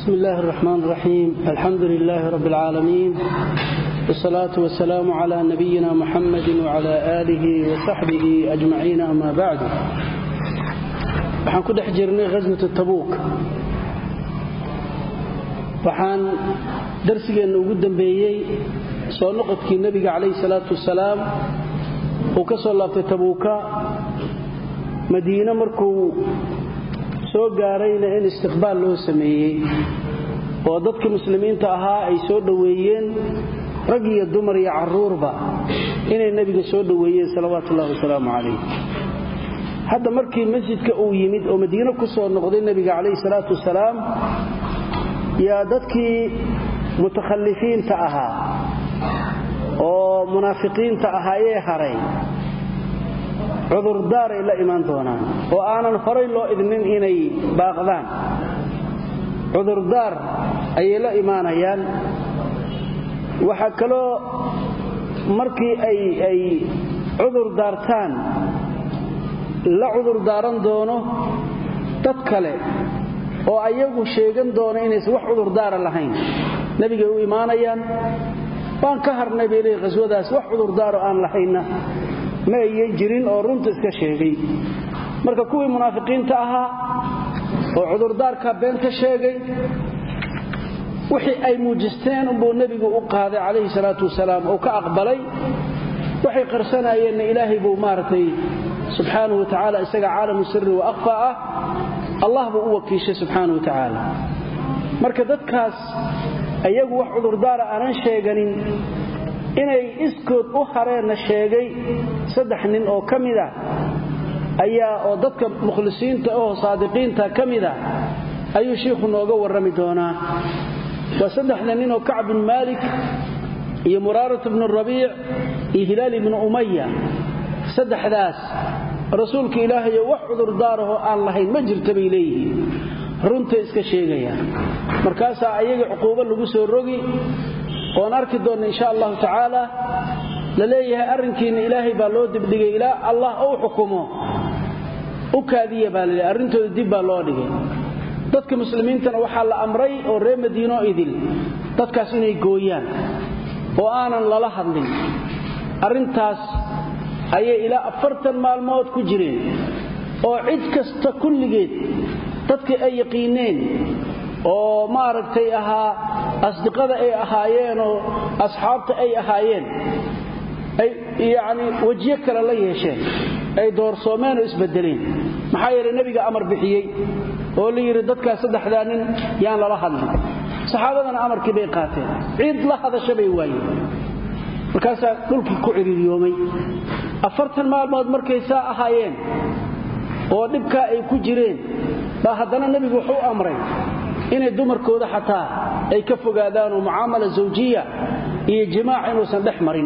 بسم الله الرحمن الرحيم الحمد لله رب العالمين والصلاة والسلام على نبينا محمد وعلى آله وصحبه أجمعين أما بعد waxaan ku dhex jirnay ghaswat tabuuk waxaan darsigeenna ugu dambeeyey soo noqodkii nebiga calayhi salaatu wasalaam uu ka soo laabtay tabuuka madiine markuu soo gaarayna in istiqbaal loo sameeyey oo dadka muslimiinta ahaa ay soo dhoweeyeen rag iyo dumar iyo carruurba inay nebiga soo dhoweeyeen salawaatu ullahi wasalaamu calayh hadda markii masjidka uu yimid oo madiine ku soo noqday nebiga calayhi salaatu wasalaam yaa dadkii mutakhallifiinta ahaa oo munaafiqiinta ahaayee haray cudurdaaray la imaan doonaan oo aanan horay loo idnin inay baaqdaan cudurdaar ayay la imaanayaan waxaa kaloo markii ay cudur daartaan la cudur daaran doono dad kale oo ayagu sheegan doono inaysan wax cudurdaara lahayn nebigay u imaanayaan waan ka harnay bay leey khaswadaas wax cudurdaaro aan lahaynna ma ayan jirin oo runta iska sheegay marka kuwii munaafiqiinta ahaa oo cudurdaarka beenta sheegay wixii ay muujisteen unbuu nebigu u qaaday calayhi salaatu wasalaam oo ka aqbalay waxay qarsanayeenna ilaahay buu maaragtay subxaanahu wa tacaala isaga caalamu sirri wa akhfa ah allah buu u wakiishay subxaanahu wa tacaala marka dadkaas iyagu wax cudurdaara aanan sheeganin inay iskood u hareenna sheegay saddex nin oo ka mid ah ayaa oo dadka mukhlisiinta oo saadiqiinta ka mid ah ayuu shiikhu nooga warrami doonaa waa saddexda nin oo kacb bin maalik iyo muraarat bnu rabiic iyo hilaal ibnu umaya saddexdaas rasuulka ilaahayo wax cudurdaarahoo aan lahayn ma jirta bay leeyihiin runtay iska sheegayaan markaasaa ayaga cuquubo lagu soo rogi oon arki doonna insha allahu tacaala la leeyahay arrinkiinna ilaahay baa loo dibdhigay ilaa allah uu xukumo u kaadiya baa laleeyahy arrintooda dib baa loo dhigay dadka muslimiintana waxaa la amray oo reer madiinoo idil dadkaas inay gooyaan oo aanan lala hadlin arrintaas ayay ilaa afartan maalmood ku jireen oo cid kasta kulligeed dadkii ay yaqiineen oo maaragtay ahaa asdiqada ay ahaayeenoo asxaabta ay ahaayeen ay yacni wejiyo kale la yeesheen ay doorsoomeen oo isbedeleen maxaa yeelay nebiga amar bixiyey oo la yidhi dadkaas saddexdaa nin yaan lala hadlin saxaabadana amarkii bay qaateen cid la hadasha bay waayeen markaasaa dhulkii ku ciriiriyoomay afartan maalmood markay saa ahaayeen oo dhibkaa ay ku jireen baa haddana nebigu wuxuu amray inay dumarkooda xataa ay ka fogaadaan oo mucaamala zawjiya iyo jimaac inuusan dhex marin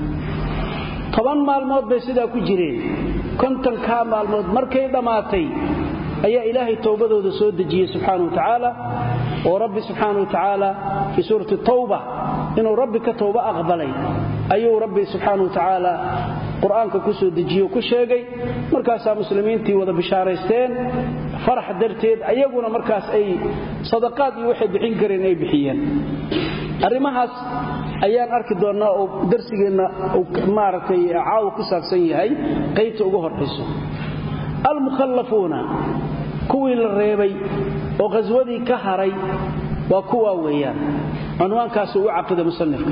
toban maalmood bay sidaa ku jireen kontonkaa maalmood markay dhammaatay ayaa ilaahay towbadooda soo dejiyey subxaana wa tacaala oo rabbi subxaana wa tacaala fii suurati tawba inuu rabbi ka towba aqbalay ayuu rabbi subxaana wa tacaala qur-aanka ku soo dejiye ku sheegay markaasaa muslimiintii wada bishaaraysteen farax darteed ayaguna markaas ay sadaqaad iyo waxay bixin kareen ay bixiyeen arrimahaas ayaan arki doonnaa oo darsigeenna maaragtay caawa ku saabsan yahay qaybta ugu horayso almukhallafuuna kuwii la reebay oo khaswadii ka haray waa kuwaa weeyaan cunwaankaasu u caqida musanifka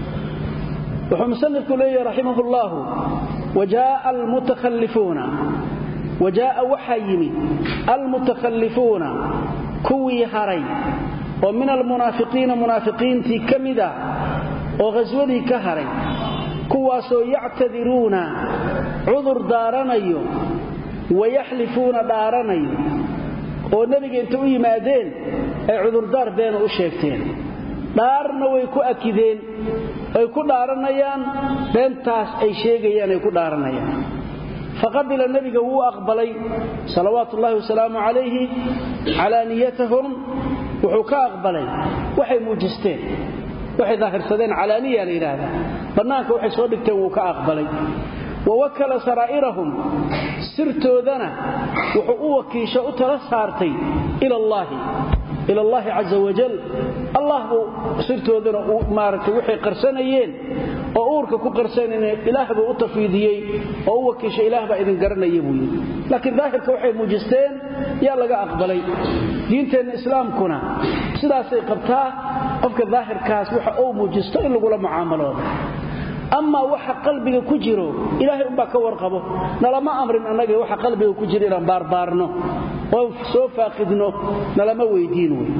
wuxuu musanifku leeyahi raximah اllahu wajaaa almutakhallifuuna wajaaa waxaa yimid almutakhallifuuna kuwii haray oo min almunaafiqiina munaafiqiintii ka mid ah oo khaswadii ka haray kuwaasoo yactadiruuna cudur daaranayo wayaxlifuuna dhaaranayo oo nebiga inta u yimaadeen ay cudurdaar beena u sheegteen dhaarna way ku akideen ay ku dhaaranayaan beentaas ay sheegayaan ay ku dhaaranayaan faqabila nebiga wuu aqbalay salawaatu ullaahi wasalaamu calayhi calaaniyatahum wuxuu ka aqbalay waxay muujisteen waxay daahirsadeen calaaniya la yidhaahdaa bannaanka waxay soo dhigteen wuu ka aqbalay wawakala saraa'irahum sirtoodana wuxuu u wakiisho u tala saartay ila allaahi ila allaahi caza wajal allah buu sirtoodana maaragtay waxay qarsanayeen oo uurka ku qarsanayeen ilaah buu u tafiidiyey oo u wakiishay ilaah baa idin garanaya buu yidhi laakiin daahirka waxay muujisteen yaa laga aqbalay diinteenna islaamkuna sidaasay qabtaa qofka daahirkaas waxa uu muujisto in lagula mucaamaloodo amaa waxa qalbiga ku jiro ilaahay umbaa ka warqabo nalama amrin annaga waxa qalbiga ku jiro inaan baarbaarno oo soo faaqidno nalama weydiin wey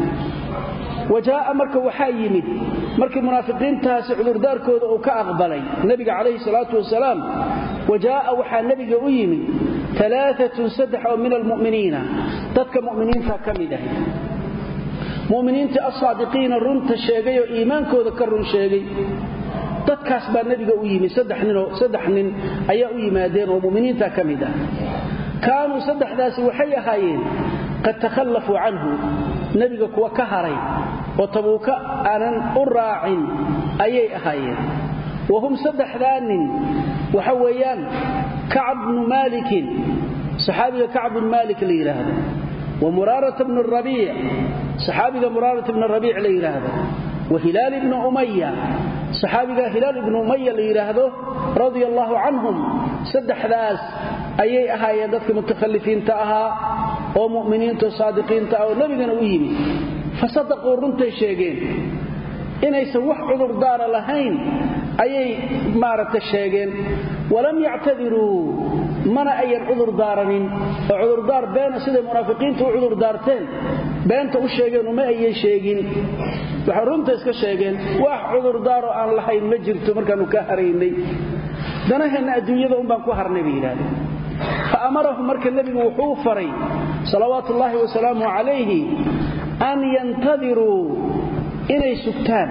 wajaa'a marka waxaa yimid markii munaafiqiintaasi cudurdaarkooda uu ka aqbalay nebiga calayhi salaatu wasalaam wajaa'a waxaa nebiga u yimid alaaatun saddex oo min almu'miniina dadka mu'miniinta ka mid ahay mu'miniinta asaadiqiina runta sheegay oo iimaankooda ka run sheegay dadkaas baa nebiga u yimid saddex nin ayaa u yimaadeen oo mu'miniinta ka mid ah kaanuu saddexdaasi waxay ahaayeen qad takhallafuu canhu nebiga kuwa ka haray oo tabuuka aanan u raacin ayay ahaayeen wa hum saddexdaa nin waxa weeyaan kacab bnu maalikin saxaabiga kacb bnu maalik la yidhaahdo wa muraarata bnu rabiic saxaabiga muraarata bnu rabiic la yidhaahdo wa hilaal ibnu umaya saxaabiga hilaal ibnu umaya la yidhaahdo radia allaahu canhum saddexdaas ayay ahaayeen dadka mutakhalifiinta ahaa oo mu'miniinta saadiqiinta ah oo nebigana u yimid fa sadaquu runtay sheegeen inaysan wax cudurdaara lahayn ayay maaragta sheegeen walam yactadiruu mana ayan cudur daaranin oo cudurdaar beena siday munaafiqiinta u cudurdaarteen beenta u sheegeen uma ayan sheegin waxay runta iska sheegeen wax cudurdaaroo aan lahayn ma jirto markaannu ka haraynay danaheenna adduunyada unbaan ku harnay bay yidhahdeen fa amarahum marka nebigu wuxuu faray salawaatu ullaahi wasalaamu calayhi an yantadiruu inay sugtaan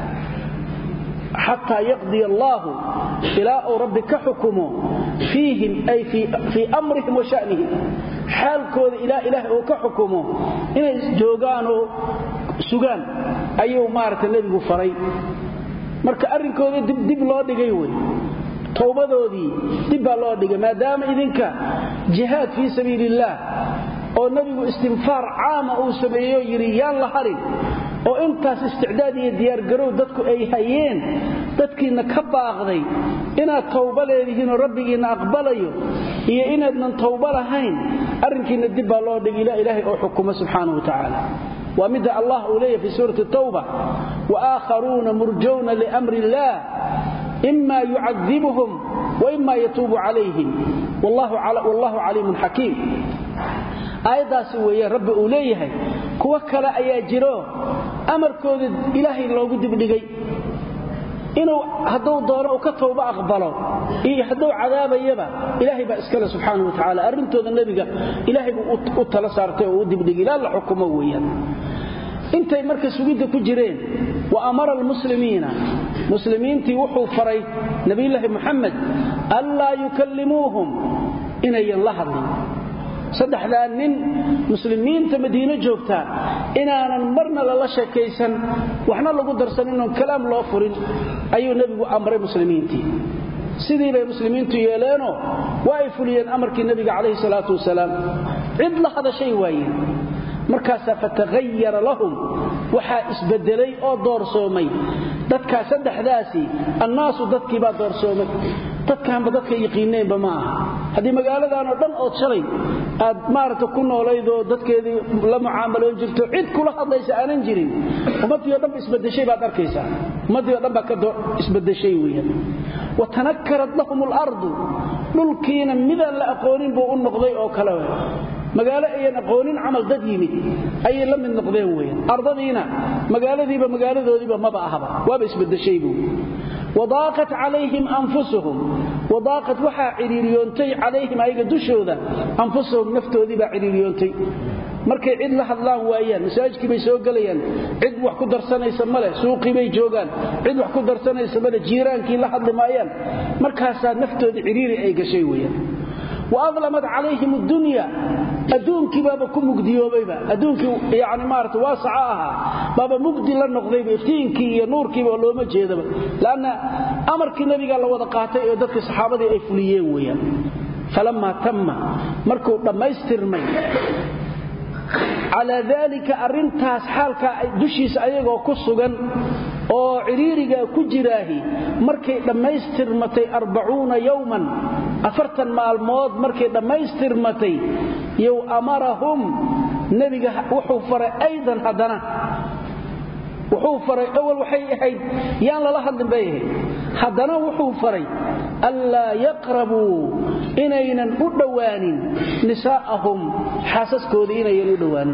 xataa yaqdiya allaahu ilaa uu rabbi ka xukumo fiihim ay fii amrihim wa shanihim xaalkooda ilaa ilaahay uu ka xukumo inay joogaanoo sugaan ayuu maaragta nebigu faray marka arrinkooda dib loo dhigay wey towbadoodii dib baa loo dhigay maadaama idinka jihaad fii sabiili illaah oo nebigu istinfaar caama uu sameeyeoo yidhi yaan la harin oo intaas isticdaad iyo diyaargarow dadku ay hayeen dadkiinna ka baaqday inaad tawba leedihiinoo rabbigiinna aqbalayo iyo inaadnan tawba lahayn arrinkiinna dib baa loo dhigi ilaa ilaahay oo xukumo subxaanahu wa tacaala waa midda allah uu leeyahy fii suurati tawba wa aakharuuna murjawna liamri illaah ima yucadibuhum wa ima yatuubu calayhim wallahu caliimun xakiim aayaddaasi weeye rabbi uu leeyahay kuwo kale ayaa jiro amarkooda ilaahay loogu dibdhigay inuu hadduu doono uu ka towba aqbalo iyo hadduu cadaabayaba ilaahay baa iskale subxaana wa tacaala arrintooda nebiga ilaahay buu u tala saartay oo u dibdhigay ilaa la xukumo weeyaan intay marka sugidda ku jireen wa amara almuslimiina muslimiintii wuxuu faray nebiyulaahi muxamed anlaa yukallimuuhum inayan la hadlin saddexdaa nin muslimiinta madiino joogtaa inaanan marna lala sheekaysan waxna lagu darsan inoon kalaam loo furin ayuu nebigu amray muslimiintii sidii bay muslimiintu yeeleenoo waa ay fuliyeen amarkii nebiga calayhi salaatu wasalaam cid la hadashay waayeen markaasaa fatahayara lahum waxaa isbedelay oo doorsoomay dadkaa saddexdaasi annaasu dadkiibaa doorsoomay dadkaanba dadka yaqiineenba ma aha haddii magaaladanoo dhan ood shalay aad maaragta ku noolaydoo dadkeedii la mucaamaloon jirto cid kula hadlaysa aanan jirin ummaddii o dhanba isbadeshay baad arkaysaa ummaddii o dhan baa ka isbadeshay weeyaan wa tanakkarat lahum alardu dhulkiina midaan la aqoonin buu u noqday oo kale magaalo ayan aqoonin camal dad yimid ayay la mid noqdeen weyan ardadiina magaaladiiba magaaladoodiiba maba ahaba waaba isbadeshay buu wadaaqat calayhim anfusuhum wadaaqat waxaa cidhiiriyoontay calayhim ayaga dushooda anfusuhum naftoodii baa cidhiiriyoontay markay cid la hadlaan waayaan masaajidkii bay soo gelayaan cid wax ku darsanaysa male suuqii bay joogaan cid wax ku darsanaysa male jiiraankii la hadli maayaan markaasaa naftoodii cidhiiri ay gashay weyaan wa adlamat calayhim addunya adduunkii baaba ku mugdiyoobayba adduunkii yani maarata waasaca ahaa baaba mugdi la noqdayba iftiinkii iyo nuurkiiba looma jeedaba lanna amarkii nabiga la wada qaatay ee dadkii saxaabadii ay fuliyeen weeyaan falammaa tamma markuu dhammaystirmay calaa daalika arrintaas xaalkaa dushiisa ayagoo ku sugan oo cidhiirigaa ku jiraahi markay dhammaystirmatay arbacuuna yowman afartan maalmood markay dhammaystirmatay yow amarahum nebiga wuxuu faray aydan haddana wuxuu faray awal waxay ahayd yaan lala hadlin bay ahayd haddana wuxuu faray anlaa yaqrabuu inaynan u dhowaanin nisaa'ahum xaasaskoodii inaynan u dhowaanin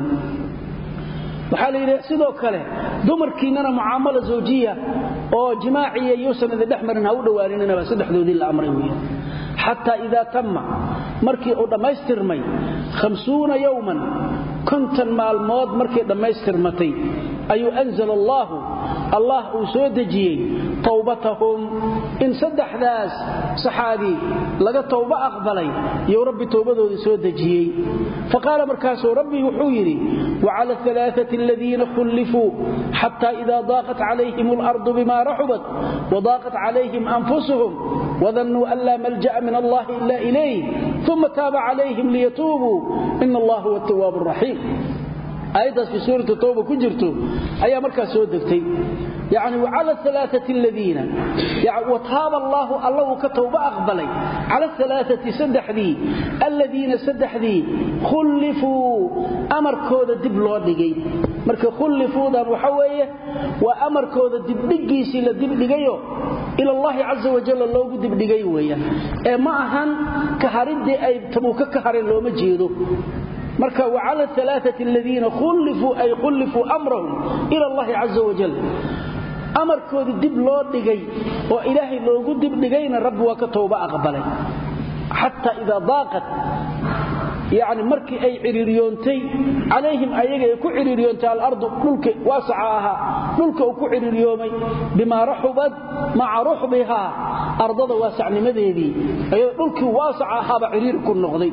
waxaa la yidhi sidoo kale dumarkiinnana mucaamalo zawjiya oo jimaaciya yuusan idin dhex marin ha u dhowaaninaba saddexdoodii la amray weya xataa idaa tamma markii uu dhammaystirmay hamsuuna yowman konton maalmood markay dhammaystirmatay ayuu anzala allaahu allah uu soo dejiyey towbatahum in saddexdaas saxaabi laga towba aqbalay iyou rabbi towbadoodii soo dejiyey faqaala markaasuu rabbi wuxuu yidhi wacala alaaati aladiina khullifuu xata ida daaqat calayhim alardu bima raxubat wadaaqat calayhim anfusuhum wadannuu an laa malja'a min allahi ila ilayh uma taaba calayhim liyatuubuu ina allah huwa atawaab raxiim aayaddaas fi suurati tawba ku jirto ayaa markaas soo degtay yani wacala alaaati aladiina wataaba allaahu alla uu ka towba aqbalay cala alaaati saddexdii alladiina saddexdii khullifuu amarkooda dib loo dhigay marka khullifuudan waxa weeye waa amarkooda dibdhigiisii la dibdhigayo ila allahi caza wajalla loogu dibdhigay weeyaan ee ma ahan kahariddii ay tabuuka ka hareen looma jeedo marka wacala alaaati aladiina khullifuu ay khullifuu amrahum ila allahi caza wajal amarkoodii dib loo dhigay oo ilaahay loogu dibdhigayna rabbi waa ka towba aqbalay xataa idaa daaqat yani markii ay cidhiiriyoontay calayhim ayaga ay ku cidhiiriyoontay alardu dhulka waasaca ahaa dhulka uu ku cidhiiriyoomay bimaa raxubad maca ruxbihaa ardada waasacnimadeedii ayadoo dhulkii waasaca ahaaba cidhiiri ku noqday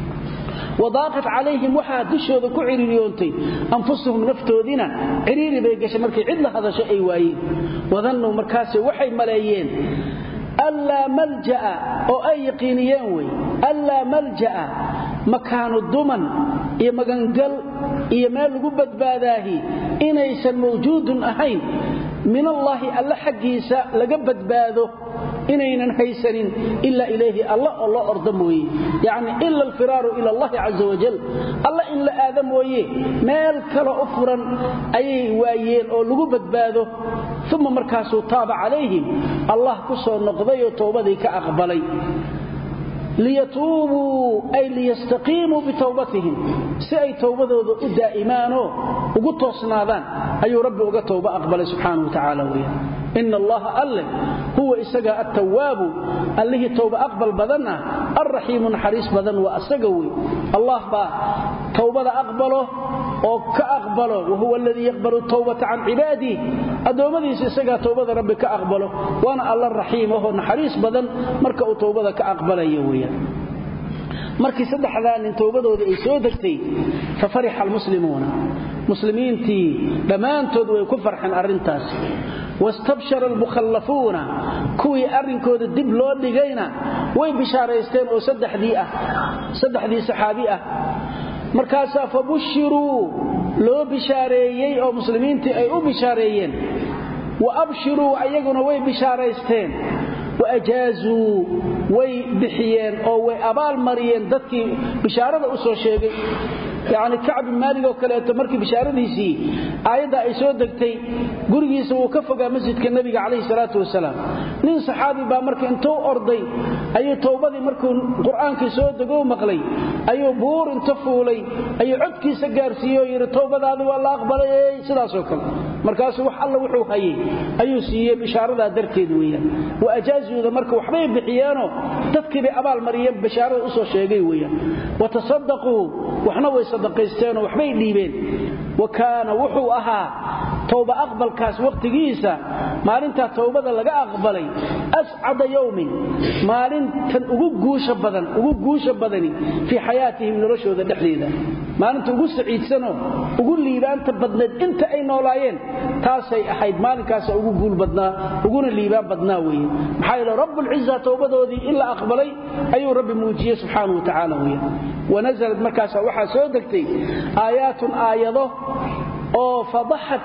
wadaaqat calayhim waxaa dushooda ku cidhiiriyoontay anfusuhum naftoodiina cidhiiri bay gashay markay cid la hadasho ay waayeen wadannuu markaase waxay maleeyeen allaa malja'a oo ay yaqiiniyeen wey allaa malja'a makaanu duman iyo magangal iyo meel lagu badbaadaahi inaysan mawjuudun ahayn min allaahi alla xaggiisa laga badbaado inaynan haysanin ila ilayhi alla oo loo orda mooye yacni ila alfiraaru ila allahi caza wajal alla in la aada mooye meel kale u furan ayay waayeen oo lagu badbaado uma markaasuu taaba calayhim allah ku soo noqdayoo towbadii ka aqbalay liyatuubuu ay liyastaqiimuu bitowbatihim si ay towbadooda u daa'imaanoo ugu toosnaadaan ayuu rabbi uga towba aqbalay subxaanahu wa tacaala weeyaan ina allaha alle huwa isaga attawaabu allihii towba aqbal badan ah alraxiimu naxariis badan waa asaga wey allah baa towbada aqbalo oo ka aqbalo wahuwa aladii yaqbalu towbata can cibaadih addoommadiisa isagaa towbada rabbi ka aqbalo waana alla raxiim ahoo naxariis badan marka uu towbada ka aqbalayo weyaan markii saddexdaa nin towbadoodii ay soo degtay fa farixa almuslimuuna muslimiintii dhammaantood way ku farxeen arrintaas wastabshara almukhallafuuna kuwii arrinkooda dib loo dhigayna way bishaaraysteen oo saddexdii ah saddexdii saxaabi ah markaasaa fa bushiruu loo bishaareeyey oo muslimiintii ay u bishaareeyeen wa abshiruu ayaguna way bishaaraysteen waajaazuu way bixiyeen oo way abaal mariyeen dadkii bishaarada u soo sheegay yacni kacb bin maalig oo kaleeto markii bishaaradiisii aayadda ay soo degtay gurigiisa wuu ka fogaa masjidka nebiga calayhi salaatu wasalaam nin saxaabi baa marka intuu orday ayuu towbadii markuu qur-aankii soo degou maqlay ayuu buur inta fuulay ayuu codkiisa gaarsiiyey oo yidhi towbadaadi waa la aqbalay sidaasoo kale markaasuu wax alla wuxuu hayay ayuu siiyey bishaaradaa darteed weeyaan wa ajaazuuda marka waxbay bixiyeenoo dadkii bay abaal mariyeen bishaarada usoo sheegay weeyaan watasadaquu waxna way sadaqaysteenoo waxbay dhiibeen wa kaana wuxuu ahaa towba aqbalkaas wakhtigiisa maalintaa towbada laga aqbalay ascada yowmin maalintan ugu guusha badan ugu guusha badani fii xayaatihim noloshooda dhexdeeda maalinta ugu saciidsanoo ugu liibaanta badnayd inta ay noolaayeen taasay ahayd maalinkaasa ugu guul badnaa uguna liibaan badnaa weeye maxaa yeele rabbulciza towbadoodii in la aqbalay ayuu rabbi muujiyey subxaanau wa tacaala weye wanazalad markaasa waxaa soo degtay aayaatun aayado oo fadaxad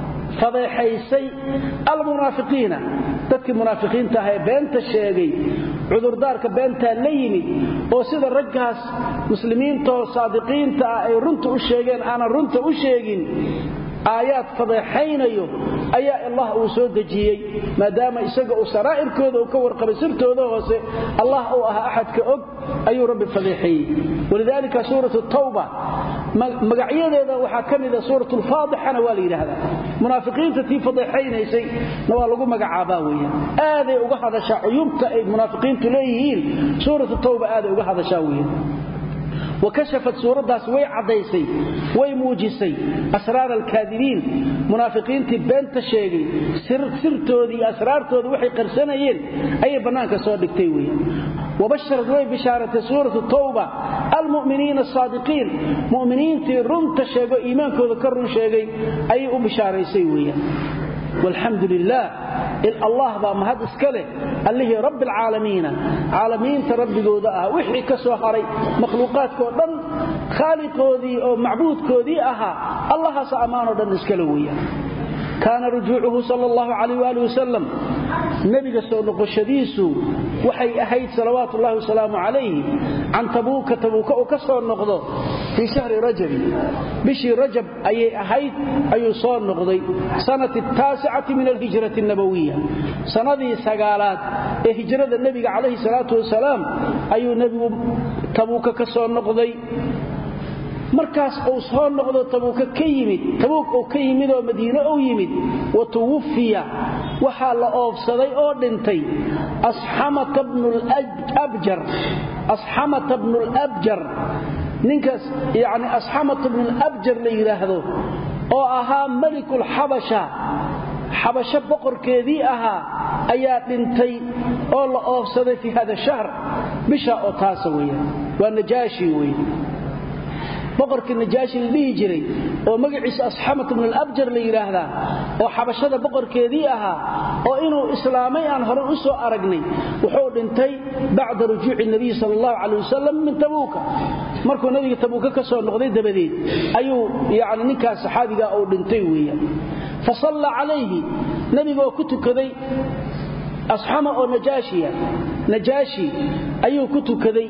fadeexaysay almunaafiqiina dadkii munaafiqiinta ah ee beenta sheegay cudurdaarka beentaa la yimid oo sida raggaas muslimiintoo saadiqiinta ah ay runta u sheegeen aanan runta u sheegin aayaad fadeexaynayo ayaa allah uu soo dejiyey maadaama isaga uu saraa'irkooda uu ka warqabay sirtooda hoose allah uu ahaa axadka og ayuu rabbi fadeexeeyey walidaalika suuratu tawba magacyadeeda waxaa ka mida suurat lfaadixana waa la yidhaahdaa munaafiqiinta tii fadeexaynaysay na waa lagu magacaabaa weeyaan aaday uga hadashaa cuyubta ay munaafiqiintu leeyihiin suuratu tawba aaday uga hadashaa weeyaan wakashafat suuraddaas way caddaysay way muujisay asraar alkaadibiin munaafiqiintii beenta sheegay sirtoodii iyo asraartoodii waxay qarsanayeen ayay bannaanka soo dhigtay weeye wabasharad way bishaaratay suuratu tawba almu'miniina asaadiqiin mu'miniintii runta sheego iimaankooda ka run sheegay ayay u bishaaraysay weeyaan walxamdu lilaah allah baa mahad iska leh allihii rabbi alcaalamiina caalamiinta rabbigooda ah wixii ka soo haray makhluuqaadkoo dhan khaaliqoodii oo macbuudkoodii ahaa allahaas ammaanoo dhan iskale weeyaan kaana rujuucuhu sal allahu calayh waali wasalam nebiga soo noqoshadiisu waxay ahayd salawaatu ullahi wasalaamu calayhi can tabuuka tabuuka uu ka soo noqdo fii shahri rajabi bishii rajab ayay ahayd ayuu soo noqday sanati taasicati min alhijrati nabawiya sanadii sagaalaad ee hijrada nebiga calayhi salaatu wasalaam ayuu nebigu tabuuka ka soo noqday markaas uu soo noqdo tabuuka ka yimid tabuuk uu ka yimid oo madiine uu yimid wa tuwafiya waxaa la oofsaday oo dhintay asxamata bnulabjar asxamata bnulabjar ninkaas yacni asxamata bnulabjar la yidhaahdo oo ahaa melikulxabasha xabasho boqorkeedii ahaa ayaa dhintay oo la oofsaday fii hada shahr bisha oo taasa weeyaan waa najaashi weeye boqorkii najaashi la dhihi jiray oo magaciisa asxamat bn alabjar la yidhaahdaa oo xabashada boqorkeedii ahaa oo inuu islaamay aan hore u soo aragnay wuxuu dhintay bacda rujuuci nabiy sal allahu calay wasalam min tabuuka markuu nabiga tabuuka ka soo noqday dabadeed ayuu yani ninkaas saxaabiga uu dhintay weeyaan fa salla calayhi nebigaoo ku tukaday asxama oo najaashiya najaashi ayuu ku tukaday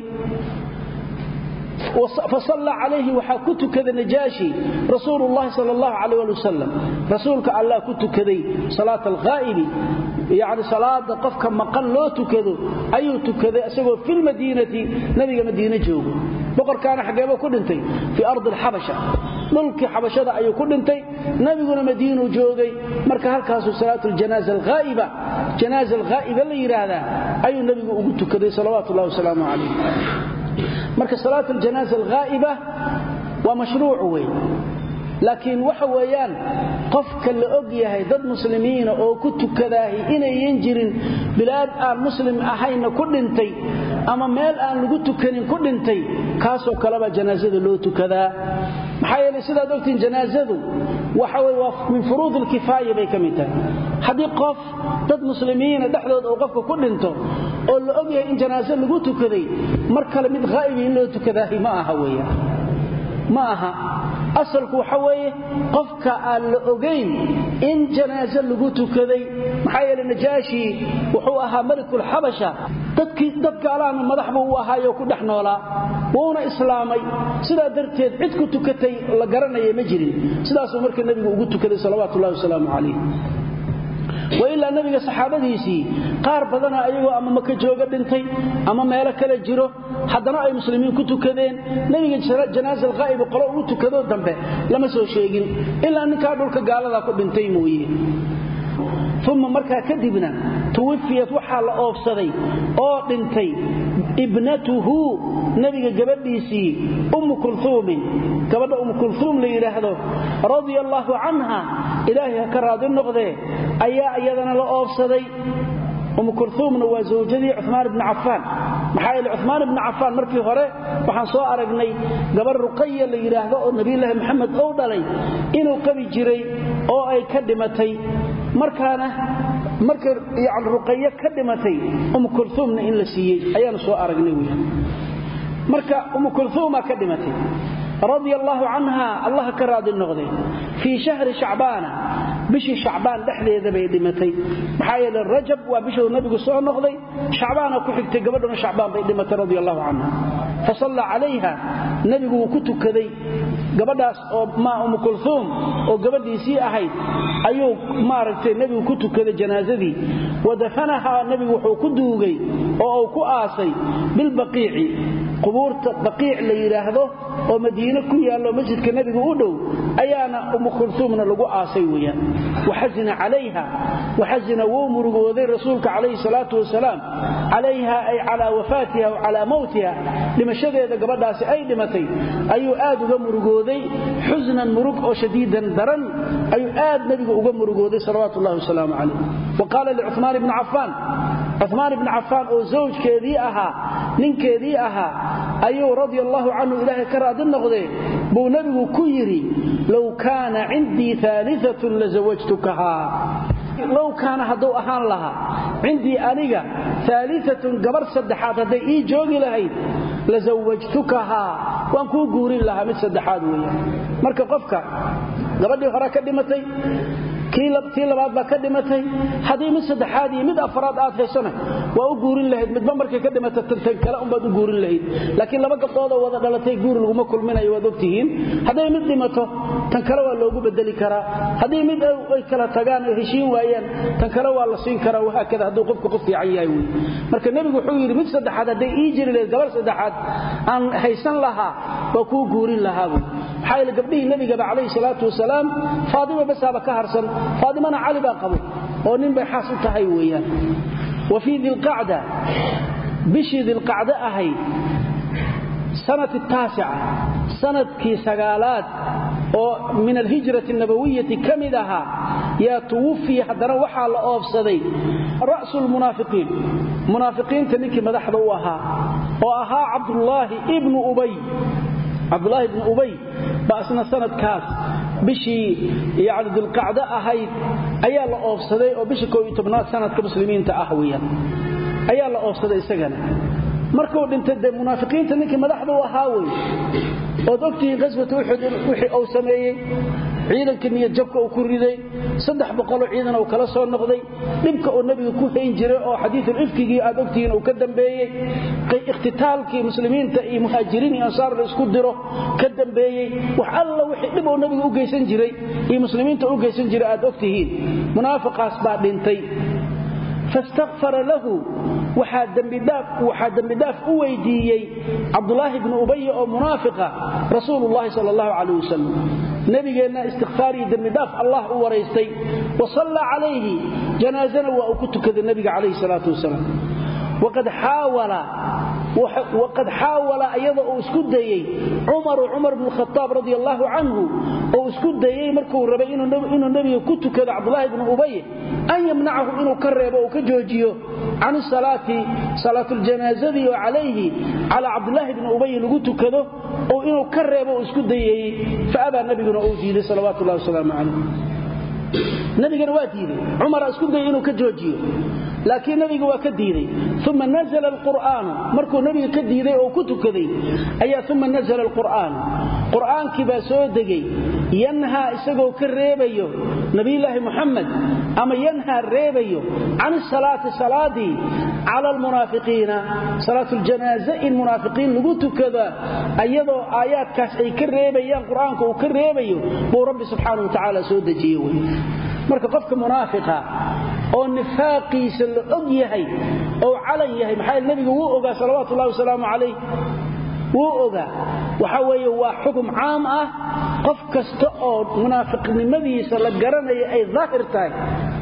fasalla calayhi waxaa ku tukada najaashi rasuulu llahi sal allahu calayh ali wasalam rasuulka allah ku tukaday salaata alghaa'ibi yacni salaada qofka maqan loo tukado ayuu tukaday isagoo filmadiinati nabiga madiine joogo boqorkaana xaggeeba ku dhintay fii ardi alxabasha dhulkii xabashada ayuu ku dhintay nabiguna madiinuu joogay marka halkaasuu salaatu ljanaaza alghaa'iba janaaza alghaa'iba la yidhaahdaa ayuu nabigu ugu tukaday salawaatu ullahi wasalaamu calayh marka salaat aljanaaza alghaa'iba waa mashruuc wey laakiin waxa weeyaan qofka la og yahay dad muslimiina oo ku tukadaahi inayan jirin bilaad aan muslim ahayna ku dhintay ama meel aan lagu tukanin ku dhintay kaasoo kaleba janaasada loo tukadaa maxaa yeelay sidaad ogtiin janaasadu waxa wey waa min furuud alkifaaya bay ka mid tahay haddii qof dad muslimiina dhexdooda uu qofka ku dhinto oo la og yahay in janaaso lagu tukaday mar kale mid haa'ibi in loo tukadaahi ma aha weeyaan ma aha asalku waxa weeye qofka aan la ogayn in janaaso lagu tukaday maxaa yeele najaashi wuxuu ahaa melikulxabasha dadkii dad gaalaana madax buu u ahaayo ku dhex noolaa wuuna islaamay sidaa darteed cid ku tukatay la garanaya ma jirin sidaasuu marka nebigu ugu tukaday salawaatu ullahi wasalaamu calayh wailaa nabiga saxaabadiisii qaar badana ayagoo ama maka jooga dhintay ama meelo kale jiro haddana ay muslimiin ku tukadeen nebiga janaaza alghaa'ibi qolo ugu tukadoo dambe lama soo sheegin ilaa ninkaa dhulka gaaladaa ku dhintay mooye uma markaa kadibna tuwafiyat waxaa la oobsaday oo dhintay ibnatuhu nebiga gabadhiisii ummu kulhuumin gabadha ummu kulhuum la yidhaahdo radia allaahu canha ilaahay ha ka raadi noqdee ayaa iyadana la oobsaday umu kulhuumna waa zawjadii cumaan ibni cafaan maxaa yeele cumaan ibni cafaan markii hore waxaan soo aragnay gabar ruqaya la yidhaahdo oo nebiyulaahi maxamed ou dhalay inuu qabi jiray oo ay ka dhimatay markaana markay yani ruqayo ka dhimatay umu kulhuumna in la siiyey ayaanu soo aragnay wy marka umu kulhuumaa ka dhimatay radia allaahu canha allah ka raadi noqde fii shahri shacbaana bishii shacbaan dhexdeeda bay dhimatay maxaa yeele rajab waa bishuu nabigu soo noqday shacbaana ku xigtay gabadhuna shacbaan bay dhimatay radi allahu canha fa salla calayha nebigu wuu ku tukaday gabadhaas oo maa umu kulhuum oo gabadhiisii ahayd ayuu maaragtay nebigu ku tukaday janaasadii wa dafanahaa nebigu wuxuu ku duugay oo uu ku aasay bilbaqiici qubuurta baqiic la yidhaahdo oo madiine ku yaallo masjidka nebigu u dhow ayaana umu kulhuumna lagu aasay weyaan waxasina calayha waxasina wuu murugooday rasuulka calayhi salaatu wasalaam calayha ay calaa wafaatiha w calaa mowtiha dhimashadeeda gabadhaasi ay dhimatay ayuu aad uga murugooday xusnan murug oo shadiidan daran ayuu aad nebigu uga murugooday salawaatu ullahi wasalaamu calayh wa qaala licumaan ibni cafaan cumaan ibni cafaan oo zawjkeedii ahaa ninkeedii ahaa ayuu radia allaahu canhu ilaahay ka raadi noqdee buu nebigu ku yidhi low kaana cindii aaliatun lazawajtukahaa low kaana hadduu ahaan lahaa cindii aniga aaliatun gabar saddexaad hadday ii joogi lahayd lazawajtukahaa waan kuu guurin lahaa mid saddexaad weeyaan marka qofka gabadhii hore ka dhimatay tii labaad baa ka dhimatay haddii mid saddexaad iyo mid afraad aad haysona waa u guurin lahayd midba markay ka dhimata tan kale unbaad u guurin lahayd laakiin laba gabdhoodoo wada dhalatay guur laguma kulminayo waad ogtihiin hadday mid dhimato tan kale waa loogu bedeli karaa haddii mid ay kala tagaan oo heshiin waayaan tan kale waa la siin karaa wahaakada hadduu qofku qof fiican yahay wey marka nebigu wuxuu yidhi mid saddexaad hadday ii jiri lahayd gabar saddexaad aan haysan lahaa waa kuu guurin lahaa buy maxaa yeele gabdhihii nebigaba calayhi salaatu wasalaam faadima basaaba ka harsan faadimana cali baa qabo oo nin bay xaas u tahay weeyaan wa fii dilqacda bishii dilqacdo ahayd sanati taasica sanadkii sagaalaad oo min alhijrati nabawiyati ka mid ahaa yaa tuwafiya haddana waxaa la oobsaday ra'su lmunaafiqiin munaafiqiinta ninkii madaxda u ahaa oo ahaa cabdulaahi ibnu ubay cabdulaahi ibnu ubay baa isna sanadkaas bishii yani dilqacdo ahayd ayaa la oobsaday oo bishii koo iyo tobnaad sanadka muslimiinta ah weyaan ayaa la oobsaday isagana markuu dhintay dee munaafiqiinta ninkii madaxda u ahaa wey ood ogtihiin qaswata uxud wixii uu sameeyey ciidanka niyad jabka uu ku riday saddex boqoloo ciidan uu kala soo noqday dhibka uu nebiga ku hayn jiray oo xadiiul ifkigii aad ogtihiin uu ka dambeeyey ikhtitaalkii muslimiinta iyo muhaajiriin iyo ansaar la isku diro ka dambeeyey wax alla wixii dhib uu nebiga u geysan jiray iyo muslimiinta u geysan jiray aad ogtihiin munaafiqaas baa dhintay fastakfara lahu waxaa dembidhaaf u weydiiyey cabdulaahi bnu ubaya oo munaafiqa rasuululahi sal allahu calayh wasalam nebigeenna istikfaar iyo dembidhaaf allah u waraystay wa salla calayhi janaasana waa uu ku tukaday nebiga calayhi salaatu wasalaam waqad xaawala iyada uu isku dayey cumaru cumar bnu khaaab radi allaahu canhu oo isku dayey markuu rabay inuu nebiga ku tukado cabdulaahi bnu ubay an yamnacahu inuu ka reebo uu ka joojiyo can salaati salaatljanaazadii oo calayhi calaa cabdulaahi bni ubay lagu tukado oo inuu ka reebo uu isku dayeeyey faabaa nabiguna uu diiday salawaatu llahi wasalaamu calayh nabigana waa diiday cumara isku dayay inuu ka joojiyo laakiin nabiga waa ka diiday uma nazla alqur'aanu markuu nabiga ka diiday oo ku tukaday ayaa uma nazla alqur'aanu qur'aankii baa soo degay yanhaa isagoo ka reebayo nabiyulaahi muxamed ama yanhaa reebayo can salaati salaadii cala almunaafiqiina salaatuljanaaze in munaafiqiin lagu tukada ayadoo aayaadkaas ay ka reebayaan qur'aanka uu ka reebayo buu rabbi subxaana wa tacaala soo dejiye wey marka qofka munaafiqa oo nifaaqiisa la og yahay oo calan yahay maxaa nabiga wuu ogaa salawaatu ullahi wasalaamu calayh wuu ogaa waxa weeye waa xukum caam ah qof kasta oo munaafiqnimadiisa la garanaya ay daahir tahay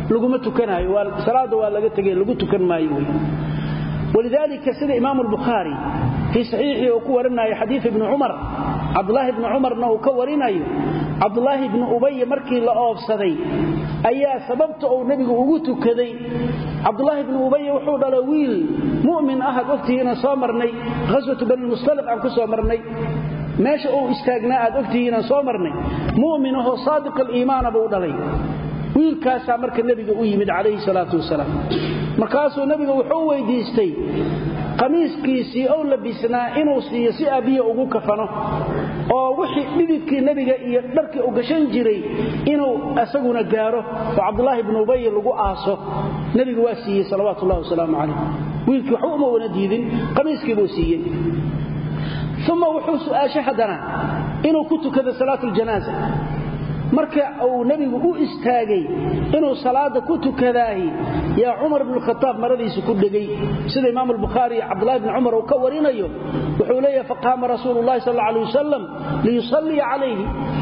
laguma tukanayo salaada waa laga tegay lagu tukan maayo wey walidaalika sida imaamu albukhaari fii saxiixii uu ku warinayo xadiid ibni cumar cabdulaahi ibni cumarna uu ka warinayo cabdulaahi ibni ubay markii la oobsaday ayaa sababta uu nebigu ugu tukaday cabdulaahi ibni ubay wuxuu dhala wiil mu'min ah aad ogtihiinaan soo marnay ghaswatu banilmustaliq aan ku soo marnay meesha uu istaagnaa aad ogtihiinaan soo marnay mu'min ahoo saadiq aliimaana buu dhalay wiilkaasaa marka nebiga u yimid calayhi salaatu wasalaam markaasuu nebiga wuxuu weydiistay qamiiskiisii ou labisnaa inuu siiyo si aabbiya ugu kafano oo wixii dhididkii nebiga iyo dharkii u gashan jiray inuu isaguna gaaro oo cabdulaahi bnu ubay lagu aaso nebigu waa siiyey salawaatu ullahi wasalaamu calayh wiilkii waxba uma wana diidin qamiiskii buu siiyey uma wuxuu su'aashay haddana inuu ku tukado salaatu ljanaaza marka uu nebigu u istaagay inuu salaada ku tukadaahi yaa cumar bnu khataab maradiisa ku dhegay sida imaam albukhaari iyo cabdulahi bni cumar uu ka warinayo wuxuu leeyahay faqaama rasuulu llahi sal alla alay wasalam liyusalliya calayhi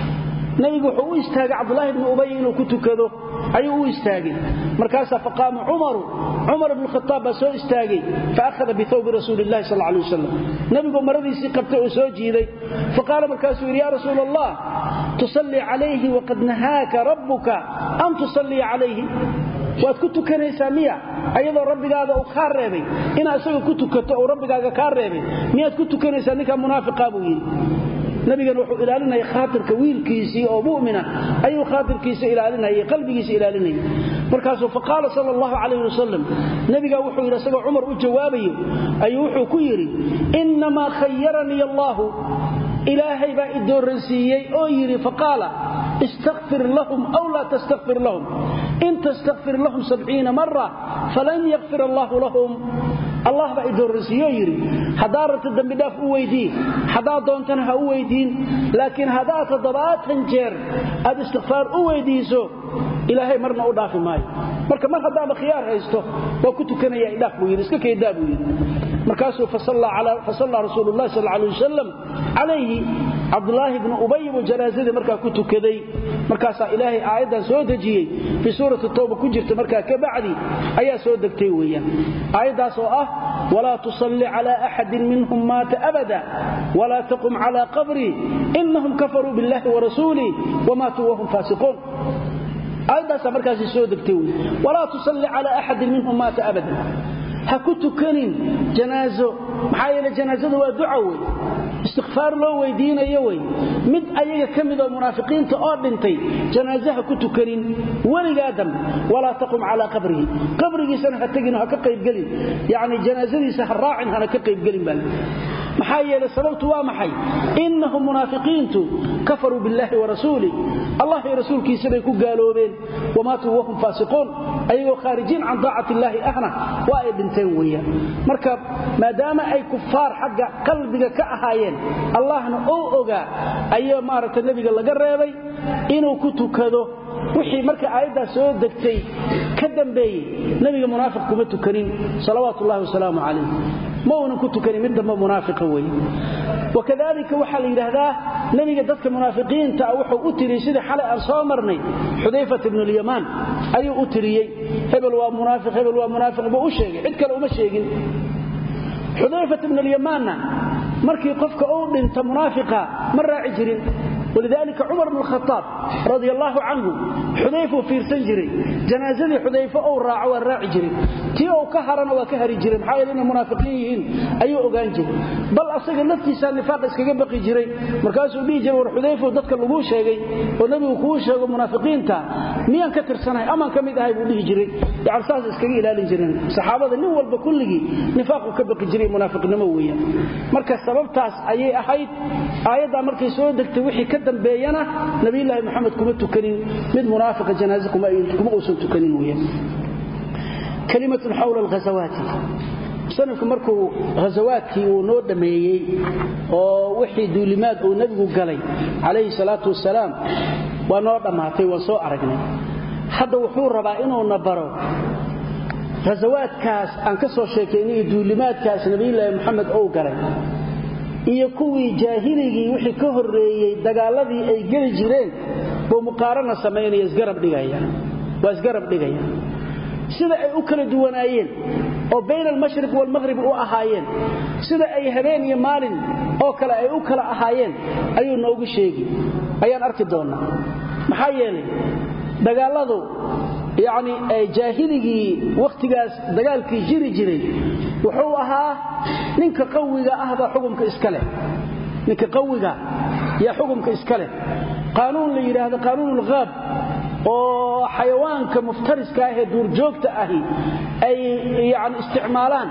nebigu wuxuu u istaagay cabdulaahi bni ubay inuu ku tukado ayuu u istaagay markaasaa faqaama cumaru cumar bnu khataab baa soo istaagay faahada bihawbi rasuuli llahi sal alay wasalam nebigu maradiisii qabtay oo soo jiiday faqaala markaasuu yidhi ya rasuul allah tusallii calayhi waqad nahaaka rabbuka an tusalliya calayhi waad ku tukanaysaa miya ayadoo rabbigaada uu kaa reebay inaad isaga ku tukato uu rabbigaaga kaa reebay miyaad ku tukanaysaa ninkaa munaafiqa buu yidhi nabigan wuxuu ilaalinaya khaatirka wiilkiisii oo mumina ayuu khaatirkiisa ilaalinayay qalbigiisa ilaalinayay markaasuu faqaala sal allahu calayh wasalam nebigaa wuxuu yidhi isagoo cumar u jawaabayo ayuu wuxuu ku yidhi innamaa khayaranii allaahu ilaahay baa i dooransiiyey oo yidhi faqaala istakfir lahum aw laa tastakfir lahum in tastakfir lahum sabciina mara falan yakfir allaahu lahum allah baa i dooransiiyeoo yidhi haddaa rabta dembidhaaf u weydii haddaad doontana ha u weydiin laakiin haddaad toddobaatan jeer aad istikfaar u weydiiso ilaahay marna u dhaafi maayo marka mar haddaaba khiyaar haysto waa ku tukanaya idhaaf buu yidhi iska kaydaa buu yidhi markaasuu fasallaa rasuulu llahi sal alay wasalam calayhi cabdulaahi bnu ubay buu janaazadii markaa ku tukaday markaasaa ilaahay aayaddan soo dejiyey fii suurati towba ku jirta markaa ka bacdi ayaa soo degtay weeyaan aayaddaas oo ah walaa tusalli cala axadin minhum maata abada walaa taqum cala qabrii inahum kafaruu biاllahi warasuulih wamaatuu wahum faasiquun aayaddaasaa markaasi soo degtay wey walaa tusalli cala axadin minhum maata abada ha ku tukanin janaazo maxaa yeele janaazadu waa duca wey istikfaar loo weydiinayo wey mid ayaga ka midoo munaafiqiinta oo dhintay janaaze ha ku tukanin weligaa dambe walaa taqum calaa qabrihi qabrigiisana ha tegin ha ka qaybgelin yacni janaazadiisa ha raacin hana ka qaybgelin baa maxaa yeele sababtu waa maxay innahum munaafiqiintu kafaruu biاllahi warasuulih allah iyo rasuulkiisa bay ku gaaloobeen wamaatuu wahum faasiquun ayagoo khaarijiin can daacati illaahi ahna waa ay dhinteen weeyaan marka maadaama ay kufaar xagga qalbiga ka ahaayeen allahna ou ogaa ayaa maaragta nebiga laga reebay inuu ku tukado wixii marka aayaddaas soo degtay ka dambeeyey nebiga munaafiq kuma tukanin salawaatu ullahi wasalaamu calayh ma uunan ku tukanin mid dambe munaafiqa weye wakadalika waxaa la yidhaahdaa nebiga dadka munaafiqiinta ah wuxuu u tiriyey sidii xalay aan soo marnay xudayfat ibnu lyamaan ayuu u tiriyey hebel waa munaafiq hebel waa munaafiq buu u sheegay cid kale uma sheegin xudayfat ibnu lyamaanna markii qofka uu dhinta munaafiqa ma raaci jirin walidaalika cumar bnu khaaab radi allaahu canhu xudayfuu fiirsan jiray janaazadii xudayfo ou raaco waa raaci jiray tii ou ka harana waa ka hari jiray maxaa yeele inay munaafiqiin yihiin ayuu ogaan jiray bal asaga laftiisaa nifaaq iskaga baqi jiray markaasuu dhihi jiray war xudayfow dadka laguu sheegay oo nebigu kuu sheego munaafiqiinta miyaan ka tirsanahay amaan ka mid ahay buu dhihi jiray yani saas iskaga ilaalin jireen saxaabada nin walba kulligii nifaaquu ka baqi jiray munaafiqnimo weeyaan marka sababtaas ayay ahayd aayaddaa markay soo degtay wixii ka dambeeyana nabiyulaahi moxamed kuma tukanin mid munaafiqa janaaze kuma uusan tukanin weyaan kalimatun xawla alghasawaati musanifku markuu ghasawaadkii uu noo dhammeeyey oo wixii duulimaad uu nebigu galay calayhi salaatu wasalaam waa noo dhammaatay waan soo aragnay hadda wuxuu rabaa inuuna baro ghasawaadkaas aan ka soo sheekaynay iyo duulimaadkaas nabiyulaahi moxamed ou galay iyo kuwii jaahiligii wixii ka horreeyey dagaaladii ay geli jireen buu muqaarana samaynaya isgarab dhigaya waa isgarab dhigaya sida ay u kala duwanaayeen oo bayna almashriq waalmaqhrib u ahaayeen sida ay habeen iyo maalin oo kale ay u kala ahaayeen ayuu noogu sheegi ayaan arki doonnaa maxaa yeelay dagaalladu yacni jaahiligii wakhtigaas dagaalkii jiri jiray wuxuu ahaa ninka qawiga ah baa xukumka iska leh ninka qawiga yaa xukumka iska leh qaanuun la yidhaahdo qaanuunulghaab oo xayawaanka muftariska ah ee duurjoogta ahi ay yani isticmaalaan